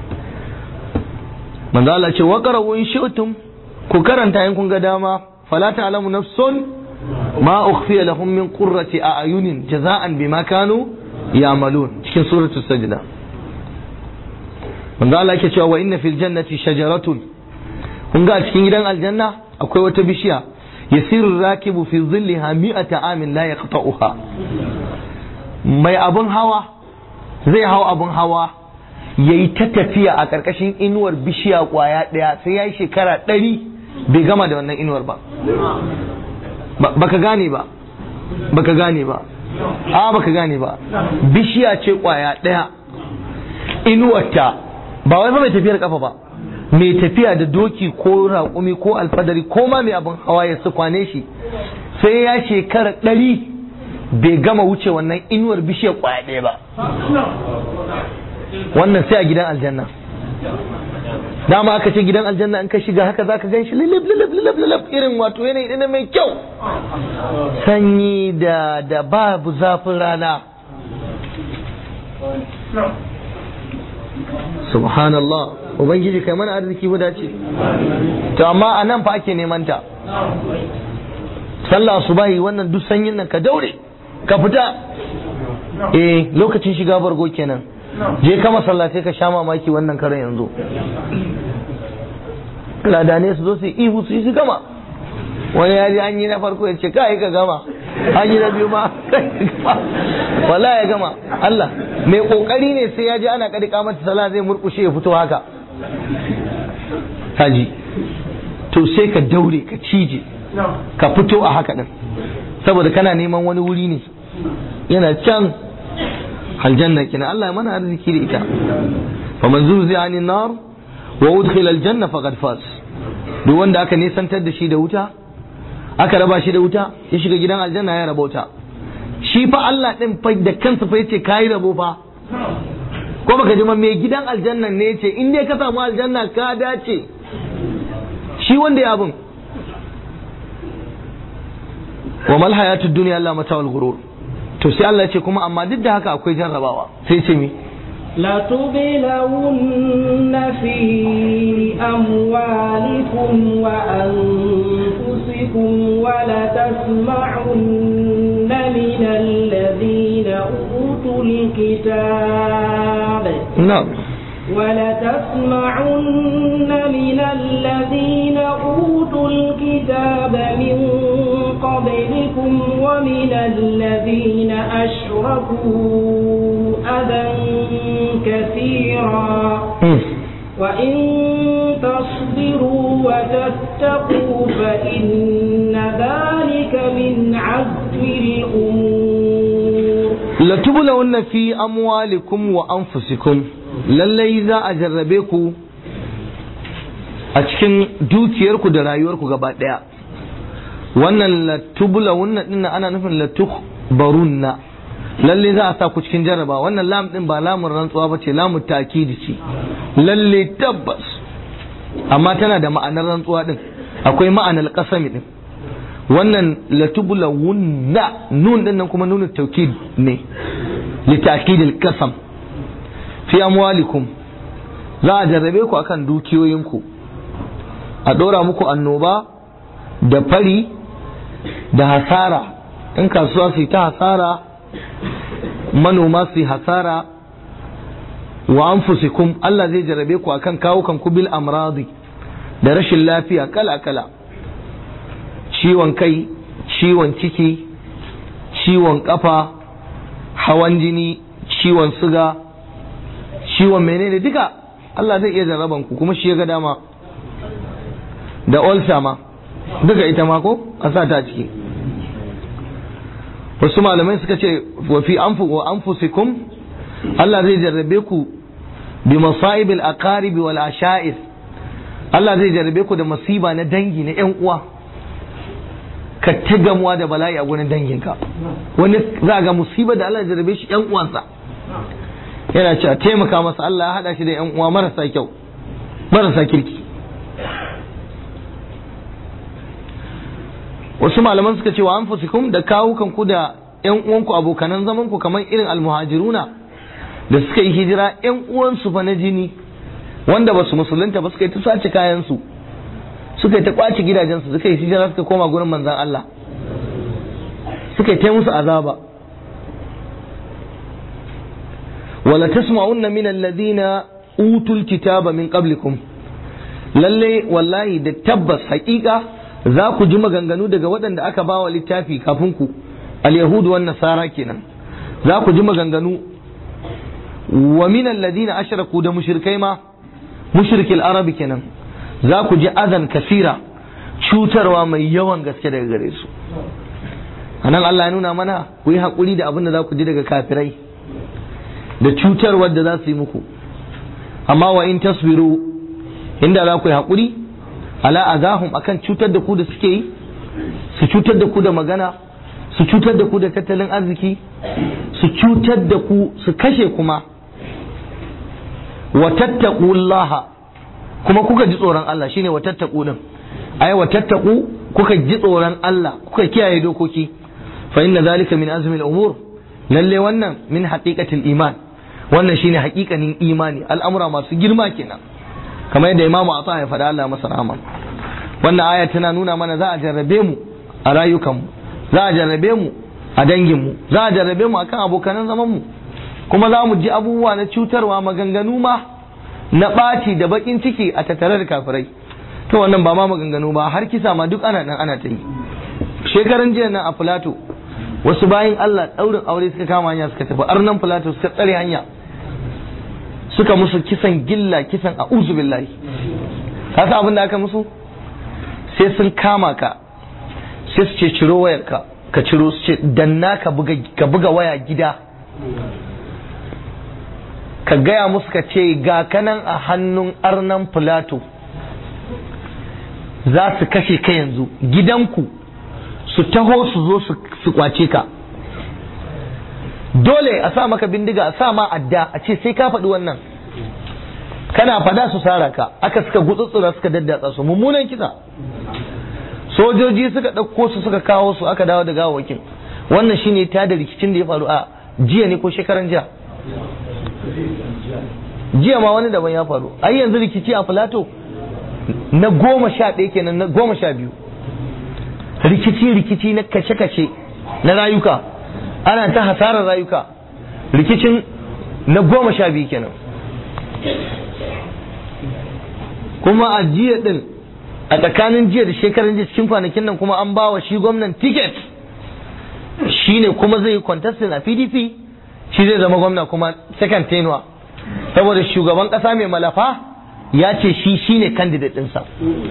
manzo Allah ce waqara in shi'tum ku karanta in kun ga dama fala ta'lamu nafsun ma ukhfiya lahum min qurrati a'yunin jaza'an bima kanu ya'malun cikin suratul sajda manzo Allah yake cewa wa inna fil jannati shajaratun kun ga cikin gidan aljanna akwai wata bishiya yasiru rakibu fi zilliha mi'ata amin la yaqta'uha mai abun hawa zai hau abun hawa yayi ta tafiya a ƙarƙashin inuwar bishiya kwaya ɗaya sai yayi shekara ɗari bai gama da wannan inuwar ba baka gane ba baka gane ba a baka gane ba bishiya ce kwaya ɗaya inuwarta ba wai ba mai tafiyar kafa ba mai tafiya da doki ko raƙumi ko alfadari ko ma mai abin hawa ya su kwane shi sai ya shekara ɗari bai gama wuce wannan inuwar bishiyar kwaya ɗaya ba wannan sai a gidan aljanna dama aka ce gidan aljanna in ka shiga haka zaka gan shi lilib lilib lilib lilib irin wato yanayi ɗina mai kyau sanyi da da babu zafin rana subhanallah ubangiji kai mana arziki mu dace to amma a nan fa ake neman ta sallah subahi wannan duk sanyin nan ka daure ka fita eh lokacin shiga bargo kenan je ka masallatai ka sha mamaki wannan karan yanzu ladane su zo su ihu su yi su gama wani ya ji an yi na farko ya ce kai ka gama an yi na biyu ma wala ya gama Allah mai kokari ne sai ya ji ana kadi kamata sala zai murkushe ya fito haka haji to sai ka daure ka cije ka fito a haka din saboda kana neman wani wuri ne yana can aljanna kina Allah ya mana arziki da ita faman zuzi anin nar wa udkhila aljanna faqad faz duk wanda aka nisantar da shi da wuta aka raba shi da wuta ya shiga gidan aljanna ya raba wuta shi fa Allah din fa da kansa fa yace kai rabo fa ko baka ji mai gidan aljanna ne yace in dai ka samu aljanna ka dace shi wanda ya abun wa mal hayatud dunya Allah mata'ul ghurur to sai Allah ya ce kuma amma duk da haka akwai jarrabawa sai ce mi لتبلون في أموالكم وأنفسكم ولتسمعن من الذين أوتوا الكتاب na'am ولتسمعن من الذين أوتوا الكتاب من قبلكم ومن الذين أشركوا أذى كثيرا وإن تصبروا وتتقوا فإن ذلك من عزم الأمور latubulawunna fi amwalikum wa anfusikum lallai za a jarrabe ku a cikin dukiyarku da rayuwarku gaba daya wannan latubulawunna din ana nufin latukbarunna lalle za a sa ku cikin jarraba wannan lam din ba lamun rantsuwa ba ce lamun takidi ce lalle tabbas amma tana da ma'anar rantsuwa din akwai ma'anar kasami din wannan latubulawunna nun din nan kuma nunu taukid ne litakid al-qasam fi amwalikum za a jarrabe ku akan dukiyoyinku a dora muku annoba da fari da hasara in kasuwa su yi ta hasara manoma su yi hasara wa anfusikum Allah zai jarrabe ku akan kawukan ku bil amradi da rashin lafiya kala kala ciwon kai ciwon ciki ciwon kafa hawan jini ciwon suga ciwon menene duka Allah zai iya jarraban ku kuma shi ya ga dama da ulcer ma duka ita ma ko a sa ta ciki wasu malamai suka ce wa fi anfu wa anfusikum Allah zai jarrabe ku bi masa'ib al-aqarib wal asha'ir Allah zai jarrabe ku da masiba na dangi na ƴan uwa ka ta gamuwa da bala'i a gurin danginka wani za ga musiba da Allah ya jarrabe shi ƴan uwansa yana cewa taimaka masa Allah ya hada shi da ƴan uwa marasa kyau marasa kirki wasu malaman suka ce wa anfusikum da kawukan ku da ƴan uwanku abokanan zaman ku kamar irin almuhajiruna da suka yi hijira ƴan uwansu fa na jini wanda ba su musulunta ba suka yi ta sace kayan su suka yi ta kwace gidajensu suka yi hijira suka koma gurin manzan Allah suka yi ta musu azaba wala tasma'unna min alladhina utul kitaba min qablikum lalle wallahi da tabbas haƙiƙa za ku ji maganganu daga waɗanda aka ba wa littafi kafin ku al-yahudu wan nasara kenan za ku ji maganganu wa min alladhina ashraku da mushrikai ma mushrikil arabi kenan za ku ji azan kasira cutarwa mai yawan gaske daga gare su anan Allah ya nuna mana ku yi haƙuri da abin da za ku ji daga kafirai da cutarwar da za su yi muku amma wa in tasbiru inda za ku yi haƙuri ala azahum akan cutar da ku da suke yi su cutar da ku da magana su cutar da ku da tattalin arziki su cutar da ku su kashe kuma wa tattaqullaha kuma kuka ji tsoron Allah shine wa tattaku din ai wa tattaku kuka ji tsoron Allah kuka kiyaye dokoki fa inna zalika min azmi al-umur lalle wannan min haqiqatil iman wannan shine haƙiƙanin imani al'amura masu girma kenan kamar yadda imamu Atha ya faɗa Allah masa rahama wannan aya tana nuna mana za a jarrabe mu a rayukanmu za a jarrabe mu a danginmu za a jarrabe mu akan abokanan zaman mu kuma za mu ji abubuwa na cutarwa maganganu ma na ɓaci da baƙin ciki a tattare da kafirai to wannan ba ma maganganu ba har kisa ma duk ana nan ana ta yi shekaran jiya nan a filato wasu bayan Allah ɗaurin aure suka kama hanya suka tafi arnan filato suka tsare hanya suka musu kisan gilla kisan a uzu billahi ka san abin da aka musu sai sun kama ka sai su ce ciro wayarka ka ciro su ce danna ka buga waya gida ka gaya musu ka ce ga kanan a hannun arnan filato za su kashe ka yanzu gidanku su taho su zo su kwace ka dole a sa maka bindiga a sa ma adda a ce sai ka faɗi wannan kana fada su sara ka aka suka gutsutsura suka daddatsa su mummunan kisa sojoji suka ɗauko su suka kawo su aka dawo da gawawakin wannan shine ta da rikicin da ya faru a jiya ne ko shekaran jiya jiya ma wani daban ya faru ai yanzu rikici a filato na goma sha ɗaya kenan na goma sha biyu rikici rikici na kace-kace na rayuka ana ta hasarar rayuka rikicin na goma sha biyu kenan kuma a jiya din a tsakanin jiya da shekaran jiya cikin kwanakin nan kuma an bawa shi gwamnan ticket shine kuma zai yi contesting a pdp shi zai zama gwamna kuma second tenure saboda shugaban kasa mai malafa ya ce shi shine candidate ɗinsa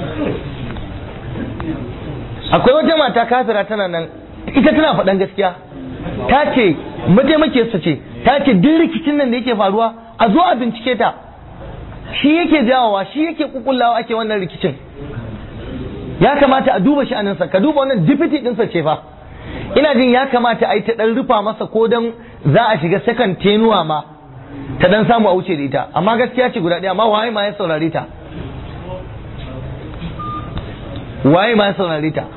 akwai wata mata kafira tana nan ita tana faɗan gaskiya ta ce mataimakiyarsa ce ta ce duk rikicin nan da yake faruwa a zo a bincike ta shi yake jawowa shi yake kukullawa ake wannan rikicin ya kamata a duba sha'aninsa ka duba wannan deputy ɗinsa ce fa ina jin ya kamata a yi ta ɗan rufa masa ko dan za a shiga second tenuwa ma ta dan samu a wuce da ita amma gaskiya ce guda ɗaya amma waye ma ya saurare ta waye ma ya saurare ta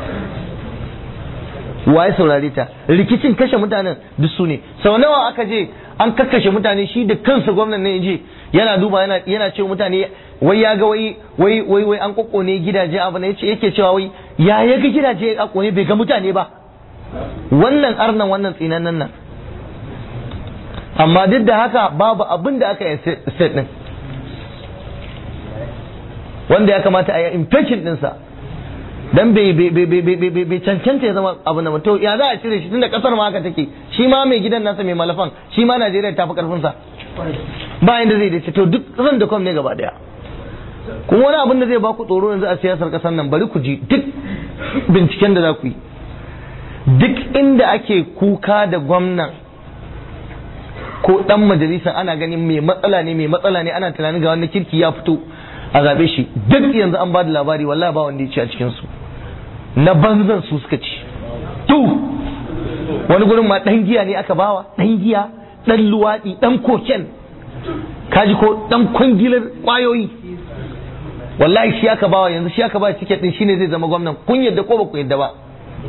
waye saurare ta rikicin kashe mutanen duk su ne sau nawa aka je an kakkashe mutane shi da kansa gwamnan ne je yana duba yana yana cewa mutane wai ya ga wai wai wai wai an kokkone gidaje abu ne yace yake cewa wai ya ya ga gidaje a kone bai ga mutane ba wannan arnan wannan tsinanan nan amma duk da haka babu abin da aka yi state din wanda ya kamata a yi impeachment dinsa dan bai bai cancanta ya zama abu na to ya za a cire shi tunda kasar ma haka take shi ma mai gidan nasa mai malafan shi ma Najeriya ta fi karfin sa ba inda zai dace to duk zan da ne gaba daya kuma wani abin da zai baku tsoro yanzu a siyasar kasar nan bari ku ji duk binciken da za ku yi duk inda ake kuka da gwamnan ko dan majalisa ana ganin mai matsala ne mai matsala ne ana tunanin ga wani kirki ya fito a zaɓe shi duk yanzu an ba da labari wallahi ba wanda ya ci a cikin su na banzan su suka ci tu wani gurin ma dan giya ne aka bawa dan giya dan luwaɗi dan koken kaji ko dan kwangilar kwayoyi wallahi shi aka bawa yanzu shi aka ba tiket din shine zai zama gwamnan kun yadda ko ba ku yadda ba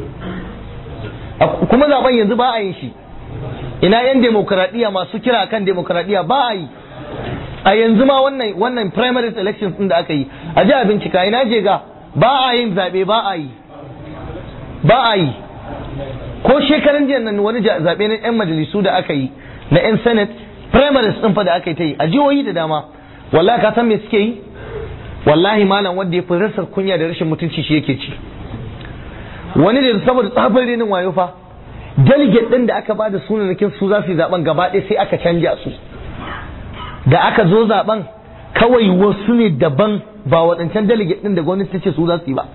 kuma zaben yanzu ba a yin shi ina yan demokradiyya masu kira kan demokradiyya ba a yi a yanzu ma wannan wannan primary elections din da aka yi a ji a bincika ina je ga ba a yin zabe ba a yi ba a yi ko shekaran jiya nan wani zabe na yan majalisu da aka yi na yan senate primaries din fa da aka yi ta yi a jihohi da dama wallahi ka san me suke yi wallahi malam wanda ya fi rasa kunya da rashin mutunci shi yake ci wani da saboda tsafin renin wayo fa delegate din da aka ba da sunanakin su za su yi zaben gaba ɗaya sai aka canja su da aka zo zaben kawai wasu ne daban ba waɗancan delegate din da gwamnati ta ce su za su yi ba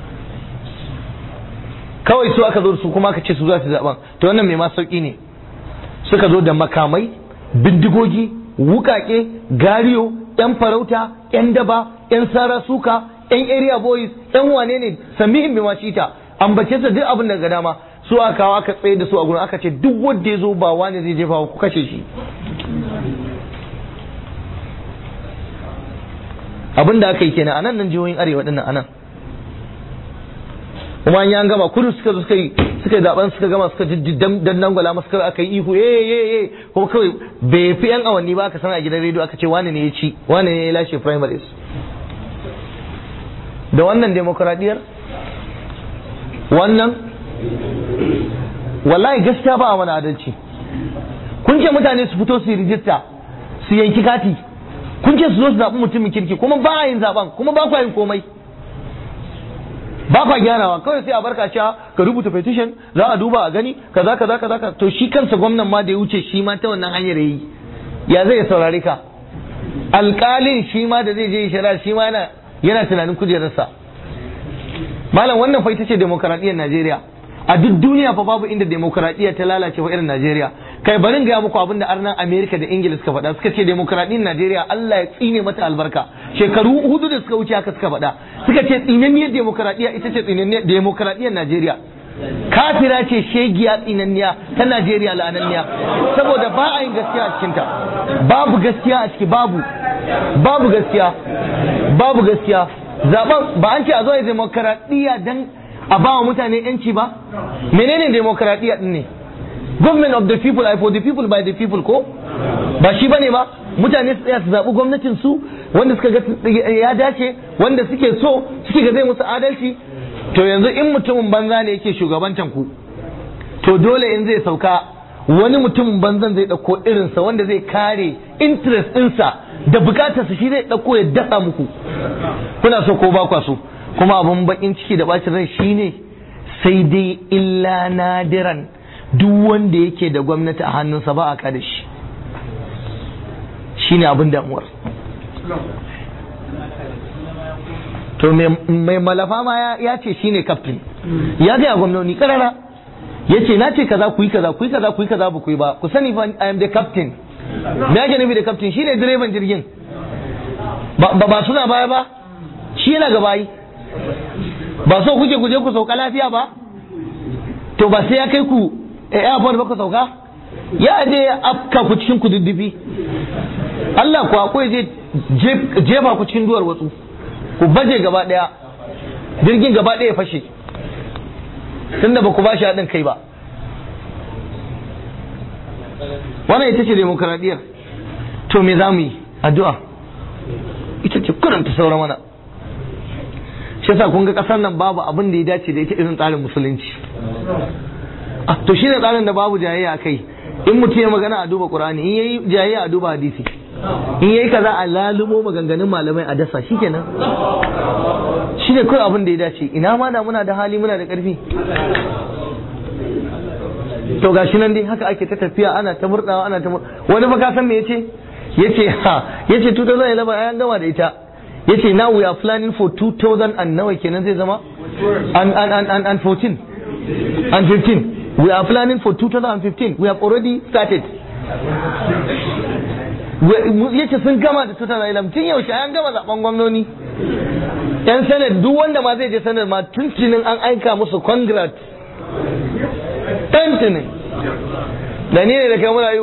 kawai su aka zo su kuma aka ce su za su yi zaben to wannan mai ma sauki ne suka zo da makamai bindigogi wukake gariyo yan farauta yan daba yan sara suka yan area boys yan wane ne samihin bi mashita ambace sa duk abin da ga dama su aka kawo aka tsaye da su a gurin aka ce duk wanda ya zo ba wani zai jefa ku kashe shi abin da aka yi kenan a nan nan jihohin arewa dinnan a nan kuma an gama kudu suka zo suka yi suka yi zaben suka gama suka dan dangwala masu kawai aka yi ihu eh eh eh kuma kawai bai fi yan awanni ba aka sana a gidan rediyo aka ce wani ne ya ci wani ne ya lashe primaries da wannan demokradiyyar wannan wallahi gaskiya ba a mana adalci kun ce mutane su fito su yi rijista su yanki kati kun ce su zo su zaɓi mutumin kirki kuma ba a yin zaɓen kuma ba kwa yin komai ba kwa gyarawa kawai sai a barka cewa ka rubuta petition za a duba a gani kaza kaza kaza ka to shi kansa gwamnan ma da ya wuce shi ma ta wannan hanyar yayi ya zai saurare ka alƙalin shi ma da zai je shari'a shi ma yana yana tunanin kujerarsa malam wannan fa ita ce demokaradiyyar Najeriya a duk duniya fa babu inda demokaradiyya ta lalace fa irin Najeriya kai barin gaya muku abinda arnan Amerika da Ingila suka faɗa suka ce demokaradiyyar Najeriya Allah ya tsine mata albarka shekaru hudu da suka wuce haka suka faɗa suka ce tsinanniyar demokaradiyya ita ce tsinanniyar demokaradiyyar Najeriya kafira ce shegiya tsinanniya ta Najeriya la'ananniya saboda ba a yin gaskiya a cikinta babu gaskiya a ciki babu babu gaskiya babu gaskiya zaben ba an ce a zo ya demokaradiyya dan a ba wa mutane yanci ba menene demokaradiyya din ne government of the people I for the people by the people ko ba shi bane ba mutane su tsaya su zaɓi gwamnatin su wanda suka ga ya dace wanda suke so suke ga zai musu adalci to yanzu in mutumin banza ne yake shugabantan ku to dole in zai sauka wani mutum banzan zai ɗauko irinsa wanda zai kare interest ɗinsa da bukatarsa shi zai ɗauko ya dasa muku kuna so ko ba kwa so kuma abin bakin ciki da bacin rai shine sai dai illa nadiran duk wanda yake da gwamnati a hannunsa ba a kada shi shine abin damuwar to mai malafa ma ya ce shine kaftin ya gaya gwamnoni karara ya ce na ce kaza ku yi kaza ku yi kaza ku yi kaza ba ku yi ba ku sani fa I am the captain me ake nufi da captain shine direban jirgin ba ba suna baya ba shi yana gaba yi ba so kuke ku je ku sauka lafiya ba to ba sai ya kai ku airport ba ku sauka ya je ya afka ku cikin kududdufi Allah ku akwai je jefa ku cikin duwar watsu ku baje gaba daya jirgin gaba daya fashe tunda ba ku ba shi haɗin kai ba wannan ita ce demokaradiyyar to me za mu yi addu'a ita ce kuranta sauran mana shi yasa kun ga ƙasar nan babu abin da ya dace da ita irin tsarin musulunci to shi ne tsarin da babu jayayya kai in mutum ya magana a duba qur'ani in yayi jayayya a duba hadisi in yayi kaza a lalumo maganganun malamai a dasa shikenan shi ne kawai abin da ya dace ina ma da muna da hali muna da ƙarfi to gashi nan dai haka ake ta tafiya ana ta murdawa ana ta wani fa ka san me yace yace ha yace 2011 ayan gama da ita yace now we are planning for 2000 and nawa kenan zai zama and and and and, and 14 and 15 we are planning for 2015 we have already started yace sun gama da 2011 tun yaushe an gama zaben gwamnoni yan senate duk wanda ma zai je senate ma tuntunin an aika musu congrats tuntunin da ni ne da kai muna yi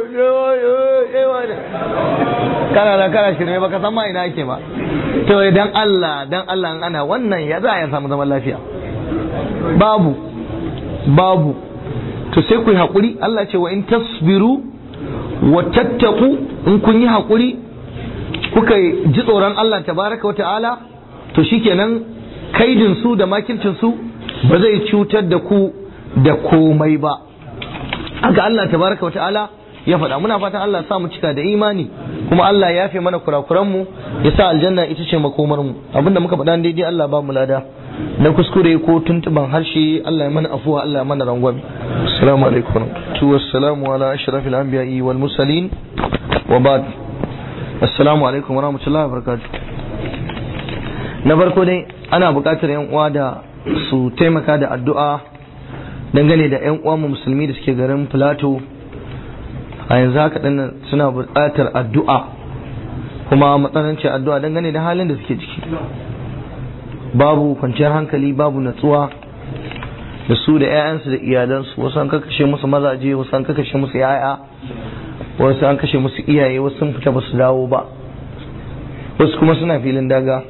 kana da kana shirme baka san ma ina ake ba to dan Allah dan Allah ana wannan ya za a samu zaman lafiya babu babu to sai ku yi haƙuri Allah ce wa in tasbiru wa tattaku in kun yi haƙuri kuka ji tsoron Allah tabaraka wa ta'ala to shikenan kaidin su da makircin su ba zai cutar da ku da komai ba haka Allah tabaraka wa ta'ala ya faɗa muna fatan Allah sa mu cika da imani kuma Allah ya fi mana kurakuran mu ya sa aljanna ita ce makomar mu abinda muka faɗa daidai Allah ba mu lada na kuskure ko tuntuban harshe Allah ya mana afuwa Allah ya mana rangwame assalamu alaikum tu wassalamu ala ashrafil anbiya'i wal mursalin wa ba'd assalamu alaikum wa rahmatullahi wa barakatuh na farko dai ana buƙatar yan uwa da su taimaka da addu'a dangane da yan uwa musulmi da suke garin Plateau a yanzu haka dinnan suna buƙatar addu'a kuma matsanancin addu'a dangane da halin da suke ciki babu kwanciyar hankali babu natsuwa da su da 'ya'yansu da iyalansu wasu an kakashe musu mazaje wasu an kakashe musu 'ya'ya wasu an kashe musu iyaye wasu sun fita ba su dawo ba wasu kuma suna filin daga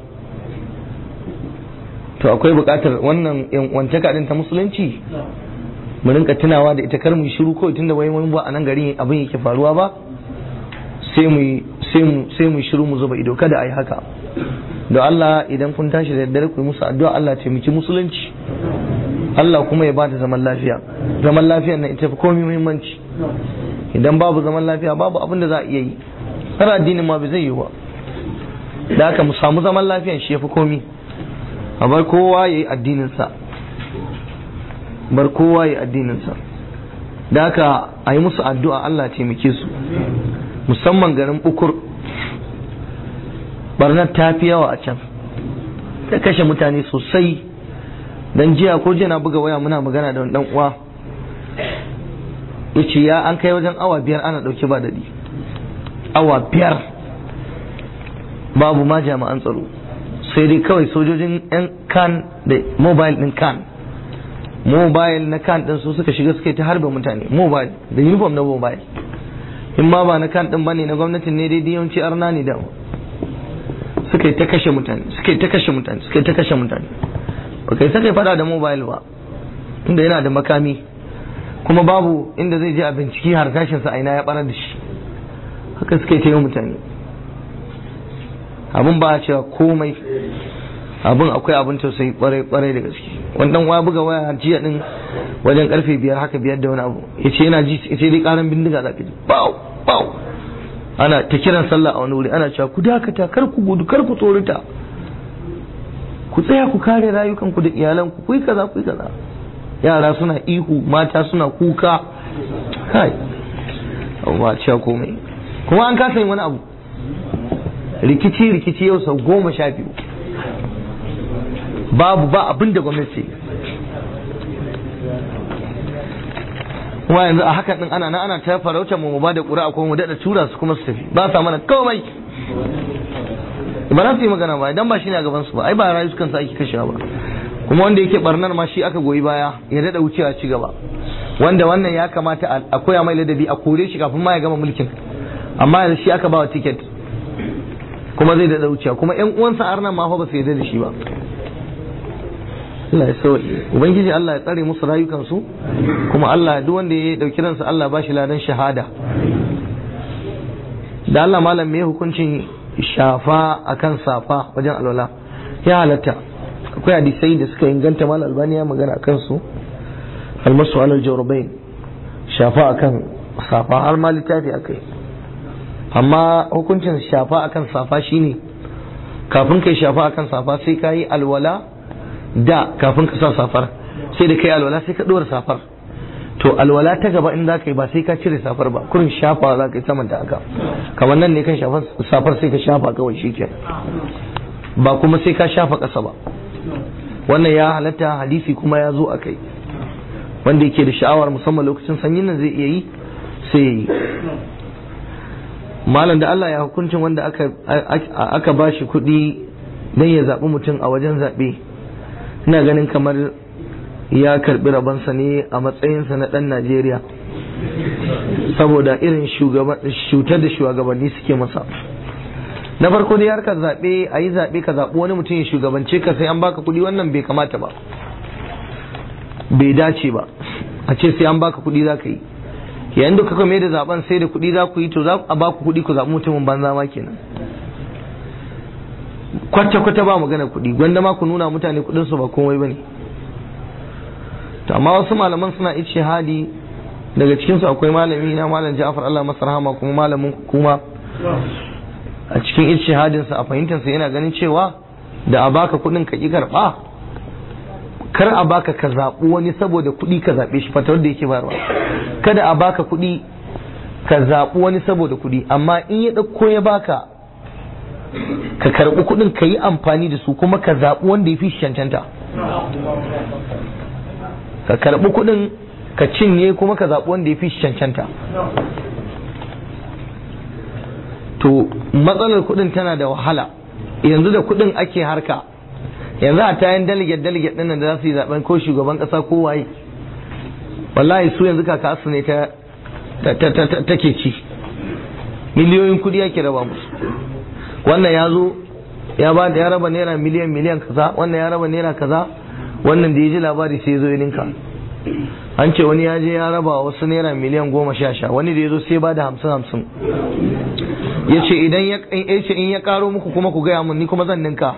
to akwai buƙatar wannan wantaka din ta musulunci mu rinka tunawa da ita kar mu shiru kawai tunda wai mun ba a nan garin abin yake faruwa ba sai mu sai mu sai mu shiru mu zuba ido kada ayi haka da Allah idan kun tashi da daddare ku yi musu addu'a Allah taimaki musulunci Allah kuma ya bada zaman lafiya zaman lafiya na ita fi komai muhimmanci idan babu zaman lafiya babu abin da za a iya yi har addinin ma bai zai yi ba da haka mu samu zaman lafiyan shi ya fi komai a bar kowa ya yi addininsa bar kowa ya yi addininsa da haka a yi musu addu'a Allah taimake su musamman garin ukur barnar ta fi yawa a can ta kashe mutane sosai dan jiya ko jiya na buga waya muna magana da dan uwa ya ce ya an kai wajen awa biyar ana dauke ba daɗi awa biyar babu ma jami'an tsaro sai dai kawai sojojin yan kan da mobile din kan mobile na kan din su suka shiga suka yi ta harbe mutane mobile da uniform na mobile in ma ba na kan din bane na gwamnatin ne dai yawanci arna ne da suka yi ta kashe mutane suka yi ta kashe mutane suka yi ta kashe mutane ba kai saka fada da mobile ba inda yana da makami kuma babu inda zai je a binciki har tashinsa a ina ya barar da shi haka suka yi ta yi mutane abin ba a cewa komai abin akwai abin tausayi kwarai kwarai da gaske wannan waya buga waya jiya din wajen karfe biyar haka biyar da wani abu yace yana ji yace dai karan bindiga zaka ji bau bau ana ta kiran sallah a wani wuri ana cewa ku dakata kar ku gudu kar ku tsorita ku tsaya ku kare rayukanku da iyalanku ku yi kaza ku yi kaza yara suna ihu mata suna kuka kai ba cewa komai kuma an kasa yin wani abu rikici rikici yau sau goma sha biyu babu ba abin da gwamnati kuma yanzu a hakan din ana nan ana ta farauta mu ba da ƙuri'a ko mu daɗa tura su kuma su tafi ba sa mana komai ba za su yi magana ba idan ba shi ne a gaban su ba ai ba rayu kansu ake kashewa ba kuma wanda yake barnar ma shi aka goyi baya ya daɗa wucewa ci gaba wanda wannan ya kamata a koya mai ladabi a kore shi kafin ma ya gama mulkin amma yanzu shi aka ba wa tiket kuma zai daɗa wucewa kuma ƴan uwansa arnan ma fa ba su yarda da shi ba Allah ya sauke ubangiji Allah ya tsare musu rayukansu kuma Allah duk wanda ya dauki ransa Allah ba shi ladan shahada da Allah malam me hukuncin shafa akan safa wajen alwala ya halatta akwai hadisai da suka inganta mal albani ya magana akan su almasu alal jawrabain shafa akan safa har ma littafi akai amma hukuncin shafa akan safa shine kafin kai shafa akan safa sai ka yi alwala da kafin ka sa safar sai da kai alwala sai ka dora safar to alwala ta gaba in za ka yi ba sai ka cire safar ba kurin shafa za ka yi saman da haka kamar nan ne kan safar sai ka shafa kawai shi ba kuma sai ka shafa ƙasa ba wannan ya halatta hadisi kuma ya zo a kai wanda yake da sha'awar musamman lokacin sanyin nan zai iya yi sai ya yi malam da Allah ya hukuncin wanda aka aka ba shi kuɗi don ya zaɓi mutum a wajen zaɓe ina ganin kamar ya karɓi rabansa ne a matsayinsa na ɗan Najeriya saboda irin shutar da shugabanni suke masa na farko dai harkar zaɓe a yi zaɓe ka zaɓi wani mutum ya shugabance ka sai an baka kuɗi wannan bai kamata ba bai dace ba a ce sai an baka kuɗi za ka yi yayin da kuka mai da zaben sai da kuɗi za ku yi to za a ba ku kuɗi ku zaɓi mutumin banza ma kenan kwata kwata ba magana kuɗi gwanda ma ku nuna mutane kuɗin su ba komai bane to amma wasu malaman suna hadi daga cikin su akwai malami na malam Ja'far Allah masa rahama kuma malamin kuma a cikin ijtihadin sa a fahimtar sa yana ganin cewa da a baka kuɗin ka ki karɓa kar a baka ka zaɓi wani saboda kuɗi ka zaɓe shi fatawar da yake bayarwa kada a baka kuɗi ka zaɓi wani saboda kuɗi amma in ya ɗauko ya baka ka karɓi kuɗin ka yi amfani da su kuma ka zaɓi wanda ya fi cancanta ka karɓi kuɗin ka cinye kuma ka zaɓi wanda ya fi cancanta to matsalar kuɗin tana da wahala yanzu da kuɗin ake harka yanzu a tayan delegate delegate ɗin da za su yi zaɓen ko shugaban ƙasa ko waye wallahi su yanzu kaka su ne ta take ci miliyoyin kudi yake raba musu wannan ya zo ya ba da ya raba naira miliyan miliyan kaza wannan ya raba naira kaza wannan da ya ji labari sai ya zo ya ninka an ce wani ya je ya raba wasu naira miliyan goma sha sha wani da ya zo sai ba da hamsin hamsin ya ce idan ya ce in ya karo muku kuma ku gaya mun ni kuma zan ninka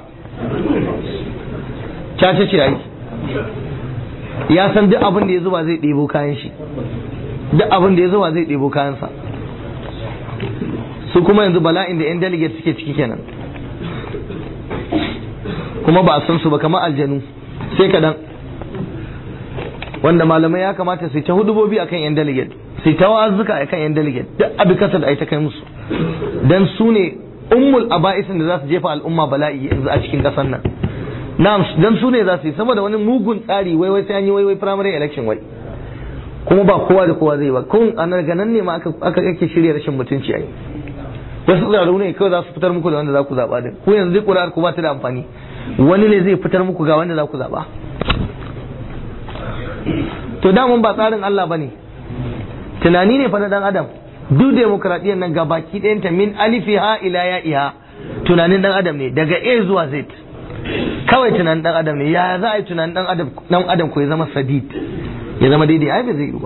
cace ce ai ya san duk abin da ya zuba zai ɗebo kayan shi duk abin da ya zuba zai ɗebo kayansa su kuma yanzu bala'in da 'yan delegate suke ciki kenan kuma ba a san su ba kamar aljanu sai kaɗan wanda malamai ya kamata su ta hudubobi akan 'yan delegate su ta wa'azuka akan 'yan delegate duk abin kasa da ai ta kai musu dan su ne ummul aba'isin da za su jefa al'umma bala'i yanzu a cikin ƙasar nan na'am dan su ne za su yi saboda wani mugun tsari wai wai sai an yi wai wai primary election wai kuma ba kowa da kowa zai ba kun a nan ganan ne ma aka aka ake shirya rashin mutunci ai wasu tsararru ne kawai za su fitar muku da wanda za ku zaba din ku yanzu ƙuri'ar ku ba ta da amfani wani ne zai fitar muku ga wanda za ku zaba to damun ba tsarin Allah bane tunani ne fa na dan adam duk demokradiyyar nan ga baki ɗayanta min alifiha ila ya'iha tunanin dan adam ne daga A zuwa Z kawai tunanin dan adam ne ya za a yi tunanin dan adam dan adam ko ya zama sadid ya zama daidai ai ba zai yi ba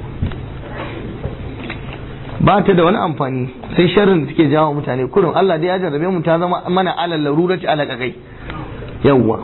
ba ta da wani amfani sai sharrin da take jawo mutane kurun Allah dai ya jarrabe mu ta zama mana alal larurati ala kakai yawwa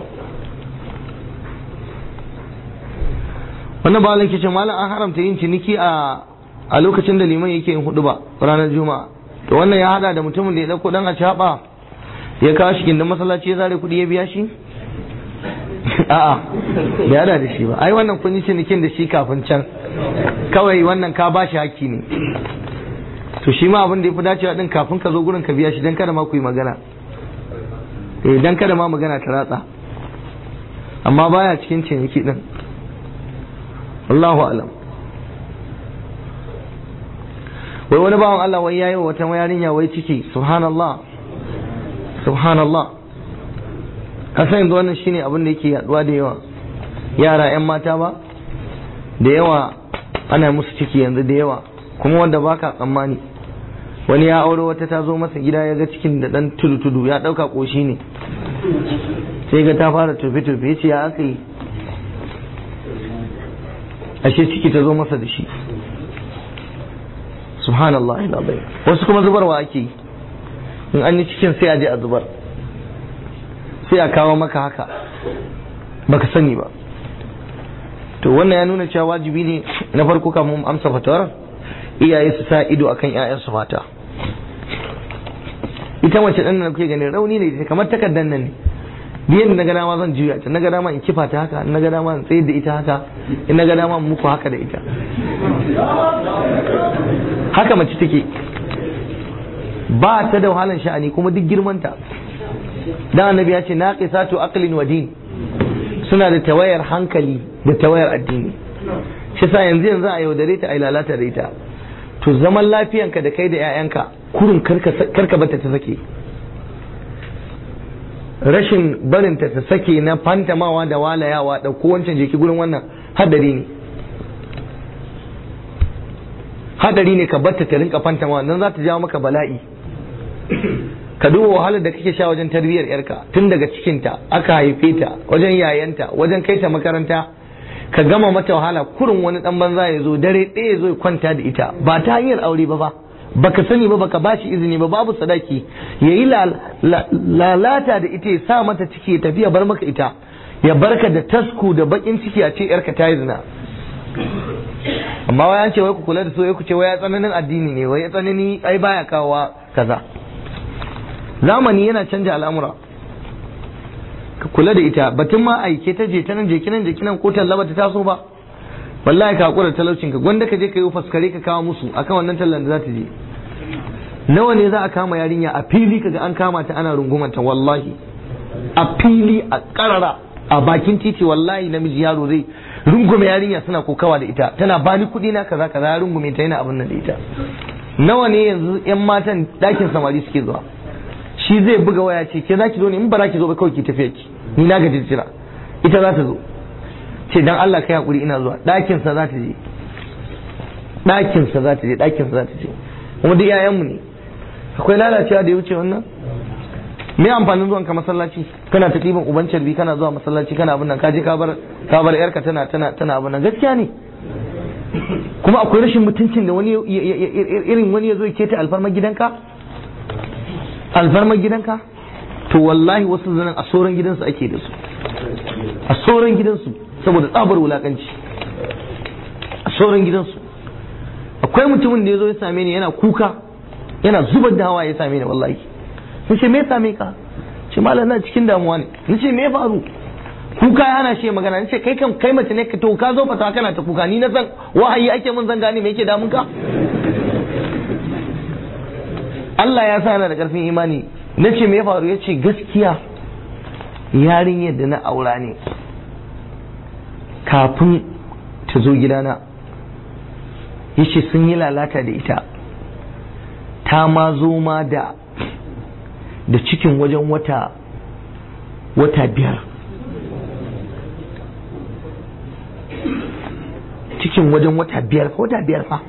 wannan ba ke ce malam an haramta yin ciniki a a lokacin da liman yake yin hudu ba ranar juma'a to wannan ya hada da mutumin da ya dauko dan a caba ya kawo shi gindin masallaci ya zare kudi ya biya shi a'a bai hada da shi ba ai wannan kun yi cinikin da shi kafin can kawai wannan ka ba shi haki ne to shi ma abin da ya fi dacewa din kafin ka zo gurin ka biya shi dan kada ma ku yi magana eh dan kada ma magana ta ratsa amma baya cikin ciniki din Allahu alam wai wani bawan Allah wai yayi wata yarinya wai ciki subhanallah subhanallah kasan yanzu wannan shine abin da yake yaduwa da yawa yara yan mata ba da yawa ana musu ciki yanzu da yawa kuma wanda baka tsammani wani ya aure wata ta zo masa gida ya ga cikin da dan tudu tudu ya dauka koshi ne sai ga ta fara tufe tufe ya ce ya aka yi ashe ciki ta zo masa da shi subhanallah ilazai wasu kuma zubarwa ake yi in an yi cikin sai a je a zubar sai a kawo maka haka baka sani ba to wannan ya nuna cewa wajibi ne na farko kamun amsa fatawar iyaye su sa ido akan 'ya'yansu mata ita mace ɗan nan kuke ganin rauni ne kamar takardar nan ne biyan na ga dama zan juya ta na ga dama in kifa ta haka na ga dama in tsaye da ita haka in na ga dama in muku haka da ita haka mace take ba ta da wahalan sha'ani kuma duk girmanta dan annabi ya ce naqisatu aqlin wa din suna da tawayar hankali da tawayar addini shi sa yanzu yanzu a yaudare ta a lalata da ita to zaman lafiyanka da kai da 'ya'yanka kurun karka bata ta sake rashin barinta ta sake na fantamawa da walayawa da wancan jeki gurin wannan hadari ne hadari ne ka batta ta rinka fantamawa nan za ta jawo maka bala'i ka duba wahalar da kake sha wajen tarbiyyar yarka tun daga cikinta aka haife ta wajen yayanta wajen kai ta makaranta ka gama mata wahala kurin wani dan banza ya zo dare ɗaya ya zo ya kwanta da ita ba ta hanyar aure ba ba baka sani ba baka bashi izini ba babu sadaki ya yi lalata da ita ya sa mata ciki ya tafi ya bar maka ita ya barka da tasku da bakin ciki a ce yarka ta yi zina amma wai an ce wai ku kula da so ku ce wai ya tsananin addini ne wai ya tsanani ai baya kawowa kaza zamani yana canja al'amura ka kula da ita batun ma aike ta je ta nan je kinan je kinan ko talla ta taso ba wallahi ka hakura talaucin ka gwanda ka je ka yi faskare ka kawo musu akan wannan tallan da za ta je nawa ne za a kama yarinya a fili kaga an kama ta ana rungumanta wallahi a fili a karara a bakin titi wallahi namiji yaro zai rungume yarinya suna kokawa da ita tana bani kuɗi na kaza kaza ya rungume ta yana abin nan da ita nawa ne yanzu yan matan dakin samari suke zuwa shi zai buga waya ce ke zaki zo ne in ba za ki zo ba kawai ki tafiya ki ni na gaji jira ita za ta zo ce dan Allah kai hakuri ina zuwa ɗakin sa za ta je ɗakin sa za ta je ɗakin sa za ta je kuma duk yayan mu ne akwai lalacewa da ya wuce wannan me amfanin zuwan ka masallaci kana ta ɗiban uban carbi kana zuwa masallaci kana abin nan ka je ka bar ka bar yarka tana tana tana abin nan gaskiya ne kuma akwai rashin mutuncin da wani irin wani ya zo ya keta alfarmar gidanka alfarmar gidanka to wallahi wasu zanen a sauran gidansu ake da su a sauran gidansu saboda tsabar wulakanci a sauran gidansu akwai mutumin da ya zo ya same ni yana kuka yana zubar da hawa ya same ni wallahi na ce me ya same ka ce malam na cikin damuwa ne na ce me ya faru kuka ya hana shi magana na ce kai kan kai mace ne ka to ka zo fata kana ta kuka ni na san wahayi ake mun zan gane me yake damun ka Allah ya sa yana da karfin imani na ce me ya faru ya ce gaskiya yarinyar da na aura ne kafin ta zo gidana ya ce sun yi lalata da ita ta ma zo ma da da cikin wajen wata wata biyar cikin wajen wata biyar fa wata biyar fa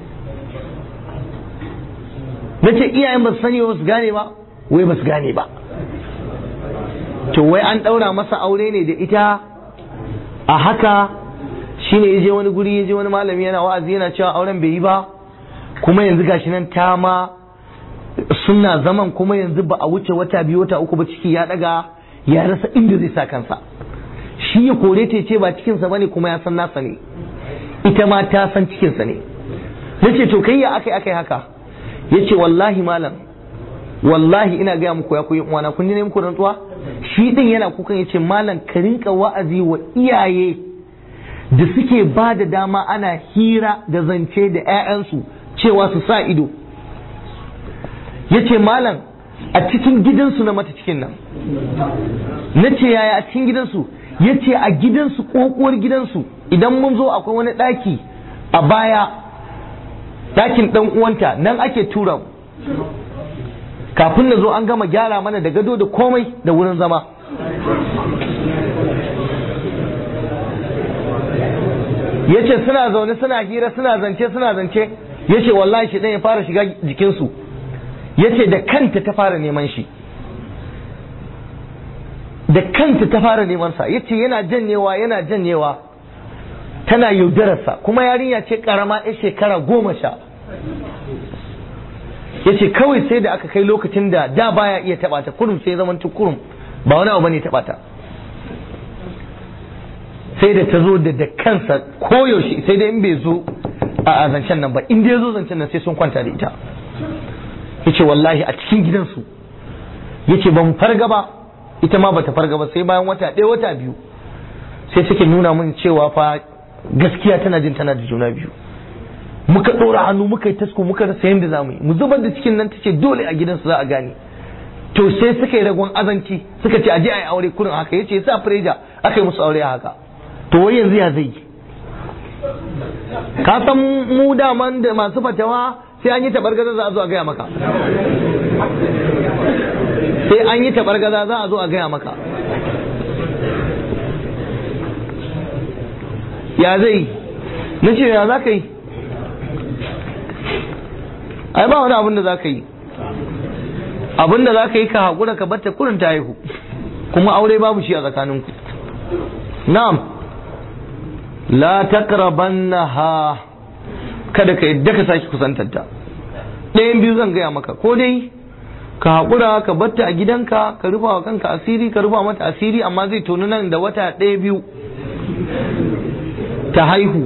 na ce iyayen ba su sani ba su gane ba wai ba su gane ba to wai an ɗaura masa aure ne da ita a haka shine ya je wani guri ya je wani malami yana wa'azi yana cewa auren bai yi ba kuma yanzu gashi nan ta ma suna zaman kuma yanzu ba a wuce wata biyu wata uku ba ciki ya daga ya rasa inda zai sa kansa shi ya kore ta ce ba cikinsa bane kuma ya san nasa ne ita ma ta san cikinsa ne nace to kai ya akai akai haka yace wallahi malam wallahi ina gaya muku ya koyi uwana kun ji ne muku rantsuwa shi din yana kukan yace malam ka rinka wa'azi wa iyaye da suke ba da dama ana hira da zance da 'ya'yansu cewa su sa ido yace malam a cikin gidansu na mata cikin nan na ce yaya a cikin gidansu ya ce a gidansu ƙoƙuwar gidansu idan mun zo akwai wani ɗaki a baya ɗakin ɗan uwanta nan ake tura mu kafin na zo an gama gyara mana da gado da komai da wurin zama ya ce suna zaune suna hira suna zance suna zance ya ce wallahi shi ya fara shiga jikinsu ya ce da kanta ta fara neman shi da kanta ta fara neman sa ya ce yana janyewa yana janyewa tana yaudararsa kuma yarinya ce karama ya shekara goma sha ya ce kawai sai da aka kai lokacin da da baya iya taɓa ta kurum sai zaman kurum ba wani abu bane taɓa ta sai da ta zo da da kansa koyaushe sai da in bai zo a zancen nan ba in dai zo zancen nan sai sun kwanta da ita yace wallahi a cikin gidansu yace ban farga ba ita ma bata farga ba sai bayan wata ɗaya wata biyu sai suke nuna min cewa fa gaskiya tana jin tana da juna biyu muka ɗora hannu muka yi tasko muka rasa yadda za mu yi mu zubar da cikin nan tace dole a gidansu za a gane to sai suka yi ragon azanci suka ce aje a yi aure kurin haka yace sa freja aka yi musu aure haka to wai yanzu ya zai ka san mu daman da masu fatawa sai an yi tabargaza za a zo a gaya maka sai an yi tabargaza za a zo a gaya maka ya zai na ce ya za ka yi ai ba wani abin da za ka yi abin da za ka yi ka haƙura ka batta kurin ta haihu kuma aure babu shi a tsakaninku na'am la taqrabannaha kada ka yadda ka sake kusantanta ɗayan biyu zan gaya maka ko dai ka haƙura ka batta a gidanka ka rufa wa kanka asiri ka rufa mata asiri amma zai tonu nan da wata ɗaya biyu ta haihu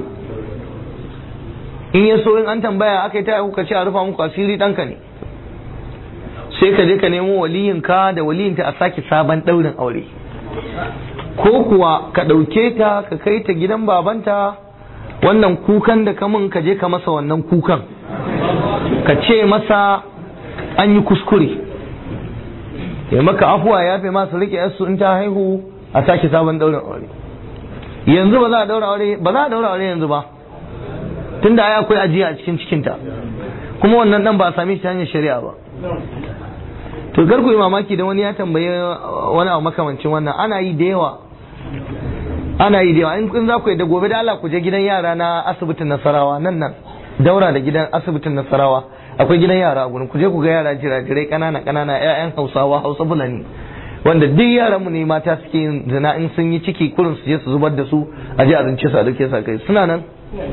in ya so in an tambaya aka yi ta haihu ka ce a rufa muku asiri ɗanka ne sai ka je ka nemo waliyinka da waliyinta a sake sabon ɗaurin aure ko kuwa ka ɗauke ta ka kai ta gidan babanta wannan kukan da kamun ka je ka masa wannan kukan ka ce masa an yi kuskure ya maka afuwa ya fi masu rike yasu in ta haihu a sake sabon ɗaurin aure yanzu ba za a daura aure ba za a daura aure yanzu ba tunda ai akwai ajiya a cikin cikinta kuma wannan dan ba a same shi ta hanyar shari'a ba to kar ku yi mamaki da wani ya tambaye wani abu makamancin wannan ana yi da yawa ana yi da yawa in kun za ku yi da gobe da Allah ku je gidan yara na asibitin Nasarawa nan nan daura da gidan asibitin Nasarawa akwai gidan yara a gurin ku je ku ga yara jirajirai kanana kanana ƴaƴan Hausawa Hausa Fulani wanda duk yaran mu ne mata suke yin zina in sun yi ciki kurin su je su zubar da su a je a rince su a dauke su kai suna nan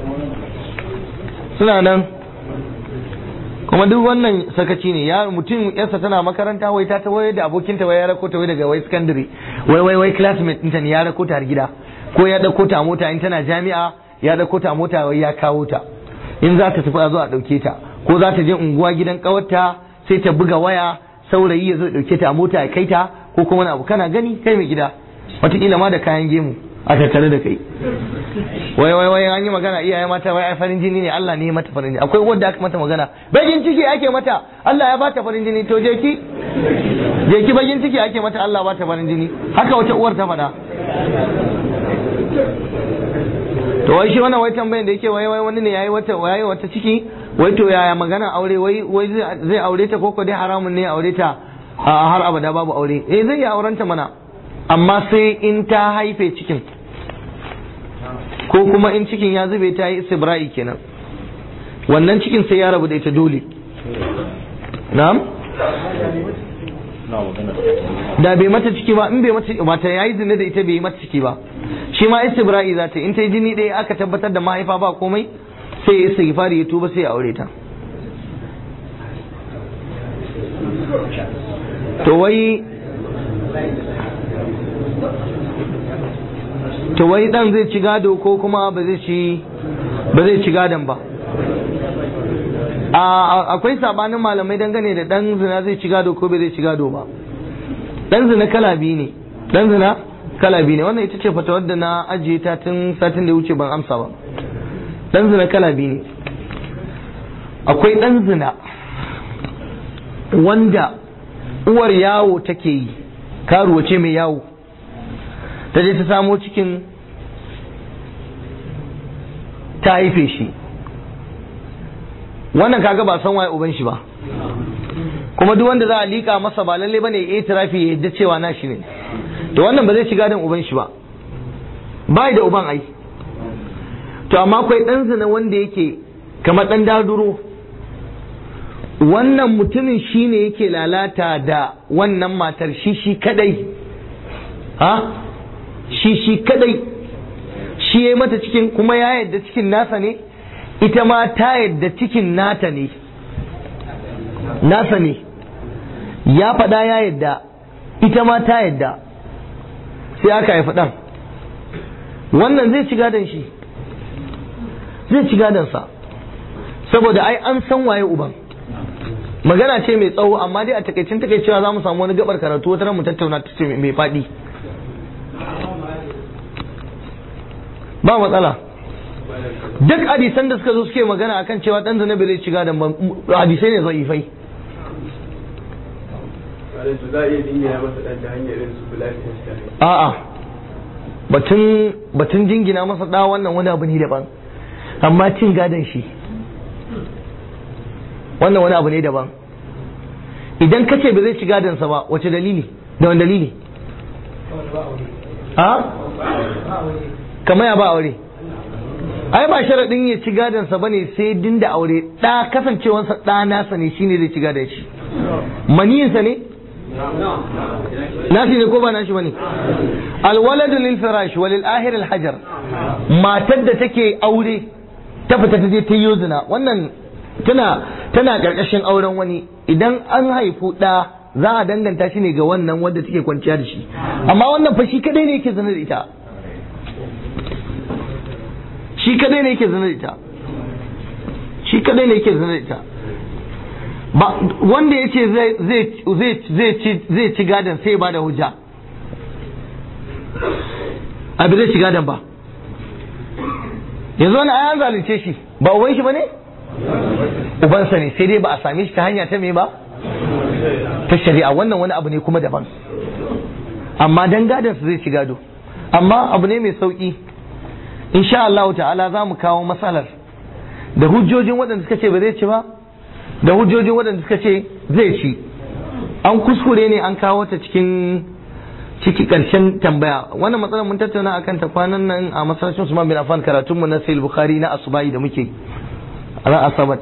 suna nan kuma duk wannan sakaci ne ya mutum yarsa tana makaranta wai ta tawaye da abokinta wai ya rako ta wai daga wai secondary wai wai wai classmate ɗinta ne ya rako ta har gida ko ya dauko ta a mota in tana jami'a ya dauko ta a mota wai ya kawo ta in za ta tafi a zo a dauke ta ko za ta je unguwa gidan kawarta sai ta buga waya saurayi ya zo dauke ta a mota ya kai ta ko kuma wani abu kana gani kai mai gida wataƙila ma da kayan gemu a tattare da kai wai wai wai an yi magana iyaye mata wai ai farin jini ne Allah ne ya mata farin jini akwai wanda aka mata magana bagin ciki ake mata Allah ya bata farin jini to je ki je ki bagin ciki ake mata Allah ba ta farin jini haka wata uwar ta faɗa to wai shi wannan wai tambayin da yake wai wai wani ne yayi wata yayi wata ciki wai to yaya magana aure wai wai zai aure ta koko dai haramun ne aure ta a har abada babu aure eh zai iya aurenta mana amma sai in ta haife cikin ko kuma in cikin ya zube ta yi istibra'i kenan wannan cikin sai ya rabu da ita dole na'am da bai mata ciki ba in bai mata ba ta yayi zina da ita bai yi mata ciki ba shi ma istibra'i za ta in ta yi jini ɗaya aka tabbatar da mahaifa ba komai sai ya istighfari ya tuba sai ya aure ta to wai to wai dan zai ci gado ko kuma ba zai ci ba zai ci gadon ba akwai sabanin malamai dangane da dan zina zai ci gado ko bai zai ci gado ba dan zina kala biyu ne dan zina kala biyu ne wannan ita ce fatawar da na ajiye ta tun satin da ya wuce ban amsa ba dan zina kala biyu ne akwai dan zina wanda uwar yawo take yi karuwa ce mai yawo ta je ta samo cikin ta haife shi wannan kaga ba san waye uban shi ba kuma duk wanda za a liƙa masa ba lalle bane ya tirafi ya yadda cewa na shi ne to wannan ba zai shiga dan uban shi ba bai da uban ai to amma akwai dan zina wanda yake kamar dan daduro wannan mutumin shi ne yake lalata da wannan matar shi shi kadai ha shi shi kadai shi ya mata cikin kuma ya yadda cikin nasa ne ita ma ta yadda cikin nata ne nasa ne ya faɗa ya yadda ita ma ta yadda sai aka haifi ɗan wannan zai ci gadon shi zai ci gadonsa saboda ai an san waye uban magana ce mai tsawo amma dai a takaicin takaicewa za mu samu wani gabar karatu wata mu tattauna ta ce mai faɗi ba matsala duk hadisan da suka zo suke magana akan cewa dan zina bai ci gadon ba hadisai ne zaifai a'a batun batun jingina masa da wannan wani abu ne daban amma cin gadon shi wannan wani abu ne daban idan ka ce ba zai ci gadonsa ba wace dalili da wani dalili a kamar ya ba aure ai ba sharaɗin ya ci gadonsa ba ne sai din da aure ɗa kasancewansa ɗa nasa ne shine zai ci gadon shi maniyinsa ne nasi ne ko ba nashi bane alwaladu lil firash walil ahir al hajar matar da take aure ta fita ta je ta yi zina wannan tana tana karkashin auren wani idan an haifu ɗa za a danganta shi ne ga wannan wanda take kwanciya da shi amma wannan fa shi kadai ne yake zina da ita shi kadai ne yake zina da ita shi kadai ne yake zina da ita ba wanda ya ce zai ci gadon sai ba da hujja abin zai ci gadon ba yanzu wani ayan zalunce shi ba uban shi ba ne ubansa ne sai dai ba a same shi ta hanya ta me ba ta shari'a wannan wani abu ne kuma daban amma dan gadon su zai ci gado amma abu ne mai sauki insha Allah ta'ala za mu kawo matsalar da hujjojin waɗanda suka ce ba zai ci ba da hujjojin waɗanda suka ce zai ci an kuskure ne an kawo ta cikin ciki ƙarshen tambaya wannan matsalar mun tattauna akan ta kwanan nan a masallacin Usman bin Affan karatun mu na Sahih Bukhari na Asubai da muke ran Asabat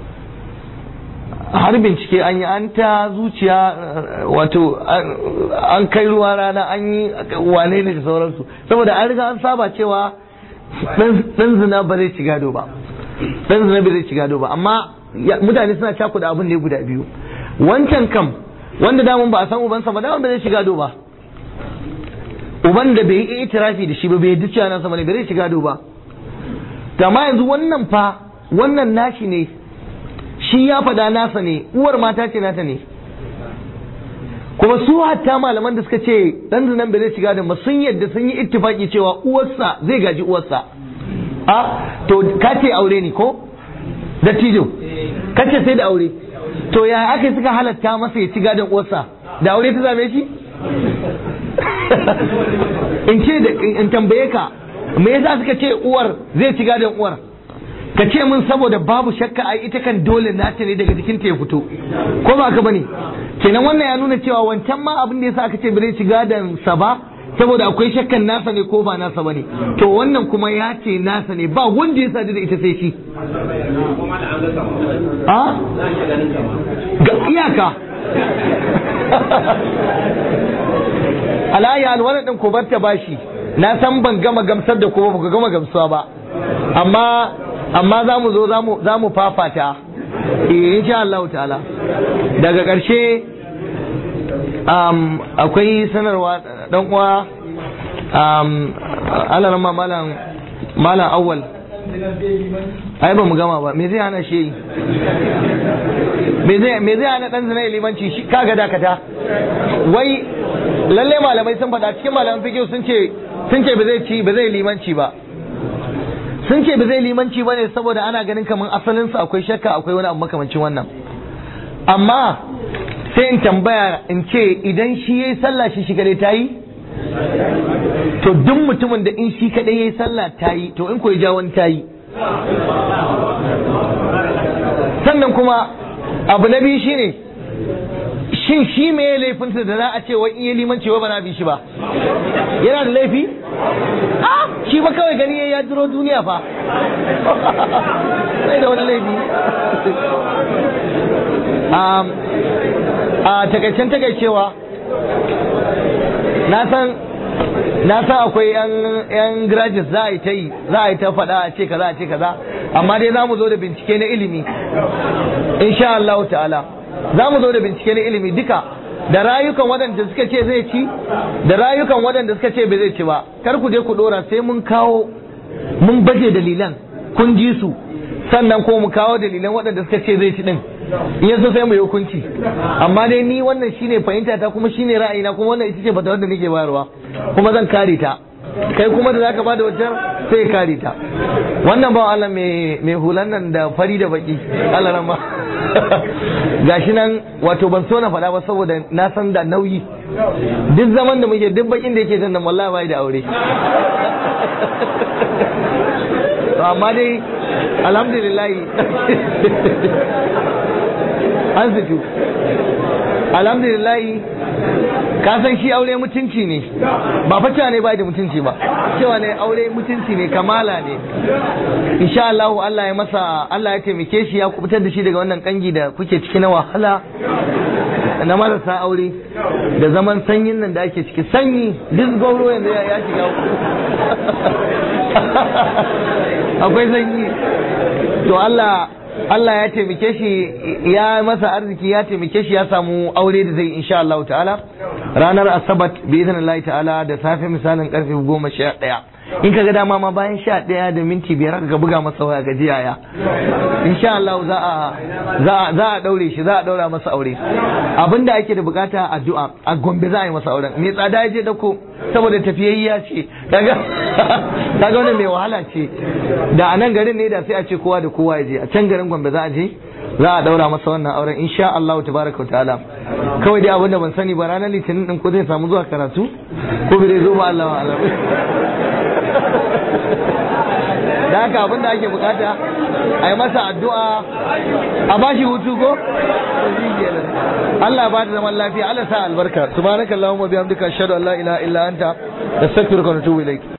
har bincike an yi an ta zuciya wato an kai ruwa rana an yi wane ne da sauransu saboda an riga an saba cewa dan zina ba zai ci gado ba dan zina ba zai ci gado ba amma mutane suna cakuda abin ne guda biyu wancan kam wanda damun ba a san ubansa ba damun ba zai shiga do ba uban da bai yi itirafi da shi ba bai yi cewa nasa bane bai zai shiga do ba amma yanzu wannan fa wannan nashi ne shi ya faɗa nasa ne uwar mata ce nata ne kuma su hatta malaman da suka ce dan zinan bai zai shiga da ba sun yadda sun yi ittifaki cewa uwarsa zai gaji uwarsa a to ka ce aure ne ko dattijo kace sai da aure to ya aka suka halatta masa ya ci gadon uwarsa da aure ta zame shi in ce da in tambaye ka me yasa suka ce uwar zai ci gadon uwar ka ce min saboda babu shakka ai ita kan dole nata ne daga jikinta ya fito ko ba ka bane kenan wannan ya nuna cewa wancan ma abin da yasa aka ce bai ci gadon sa ba saboda akwai shakkan nasa ne ko ba nasa bane to wannan kuma ya ce nasa ne ba wanda ya sadu da ita sai shi a ga iyaka alayya alwala din ku bar ta bashi na san ban gama gamsar da kuma ba gama gamsuwa ba amma amma za mu zo za mu fafata eh insha Allah ta'ala daga ƙarshe akwai sanarwa dan uwa Allah ma malam malam awwal ai ba mu gama ba me zai hana shi yi me zai me zai hana dan zina limanci shi kaga dakata wai lalle malamai sun faɗa cikin malaman fiqh sun ce sun ce ba zai ci ba zai limanci ba sun ce ba zai limanci ba ne saboda ana ganin kamar asalin su akwai shakka akwai wani abu makamancin wannan amma sai in tambaya in ce idan shi yayi sallah shi shi kadai tayi to duk mutumin da in shi kadai yayi sallah tayi to in ko ya ja wani tayi sannan kuma abu na biyu shine shin shi me ya laifinsa da za a ce wai iya limanci wa ba na bi shi ba yana da laifi ah shi ba kawai gani ya duro duniya fa sai da wani laifi a takaicen takaicewa na san na san akwai yan graduates za a yi ta yi za a yi ta faɗa a ce kaza a ce kaza amma dai za mu zo da bincike na ilimi insha Allah ta'ala za mu zo da bincike na ilimi duka da rayukan waɗanda suka ce zai ci da rayukan waɗanda suka ce bai zai ci ba kar ku je ku ɗora sai mun kawo mun baje dalilan kun ji su sannan ko mu kawo dalilan waɗanda suka ce zai ci din in yaso sai mu yi hukunci amma dai ni wannan shine fahimta ta kuma shine ra'ayina kuma wannan ita ce fatawar da nake bayarwa kuma zan kare ta kai kuma da zaka bada wajen sai ya kare ta wannan ba Allah mai mai hulan nan da fari da baki Allah rama gashi nan wato ban so na faɗa ba saboda na san da nauyi duk zaman da muke duk bakin da yake jan nan wallahi bai da aure to amma dai alhamdulillah an zitu alhamdulillah ka san shi aure mutunci ne ba fata ne bai da mutunci ba cewa ne aure mutunci ne kamala ne insha Allah Allah ya masa Allah ya taimake shi ya kubutar da shi daga wannan kangi da kuke ciki na wahala na marasa aure da zaman sanyin nan da ake ciki sanyi duk gauro yanzu ya shiga akwai sanyi to Allah Allah ya taimake shi ya masa arziki ya taimake shi ya samu aure da zai insha Allah ta'ala ranar asabat bi idnillahi ta'ala da safe misalin karfe goma sha ɗaya in kaga dama ma bayan sha ɗaya da minti biyar ka buga masa waya ga jiyaya insha Allah za a za a za a daure shi za a daura masa aure abinda ake da bukata addu'a a Gombe za a yi masa auren me tsada ya je dako saboda tafiyayya ce kaga kaga wannan mai wahala ce da a nan garin ne da sai a ce kowa da kowa ya je a can garin Gombe za a je za a daura masa wannan auren insha Allah tabaraka wa ta'ala kawai dai abinda ban sani ba ranar litinin din ko zai samu zuwa karatu ko bai zo ba Allah wa da haka abin da ake bukata a yi masa addu'a a ba shi hutu ko? Allah ba da zaman lafiya Allah sa albarka subhanakallahumma bihamdika ashhadu an la ilaha illa anta astaghfiruka wa atubu ilaik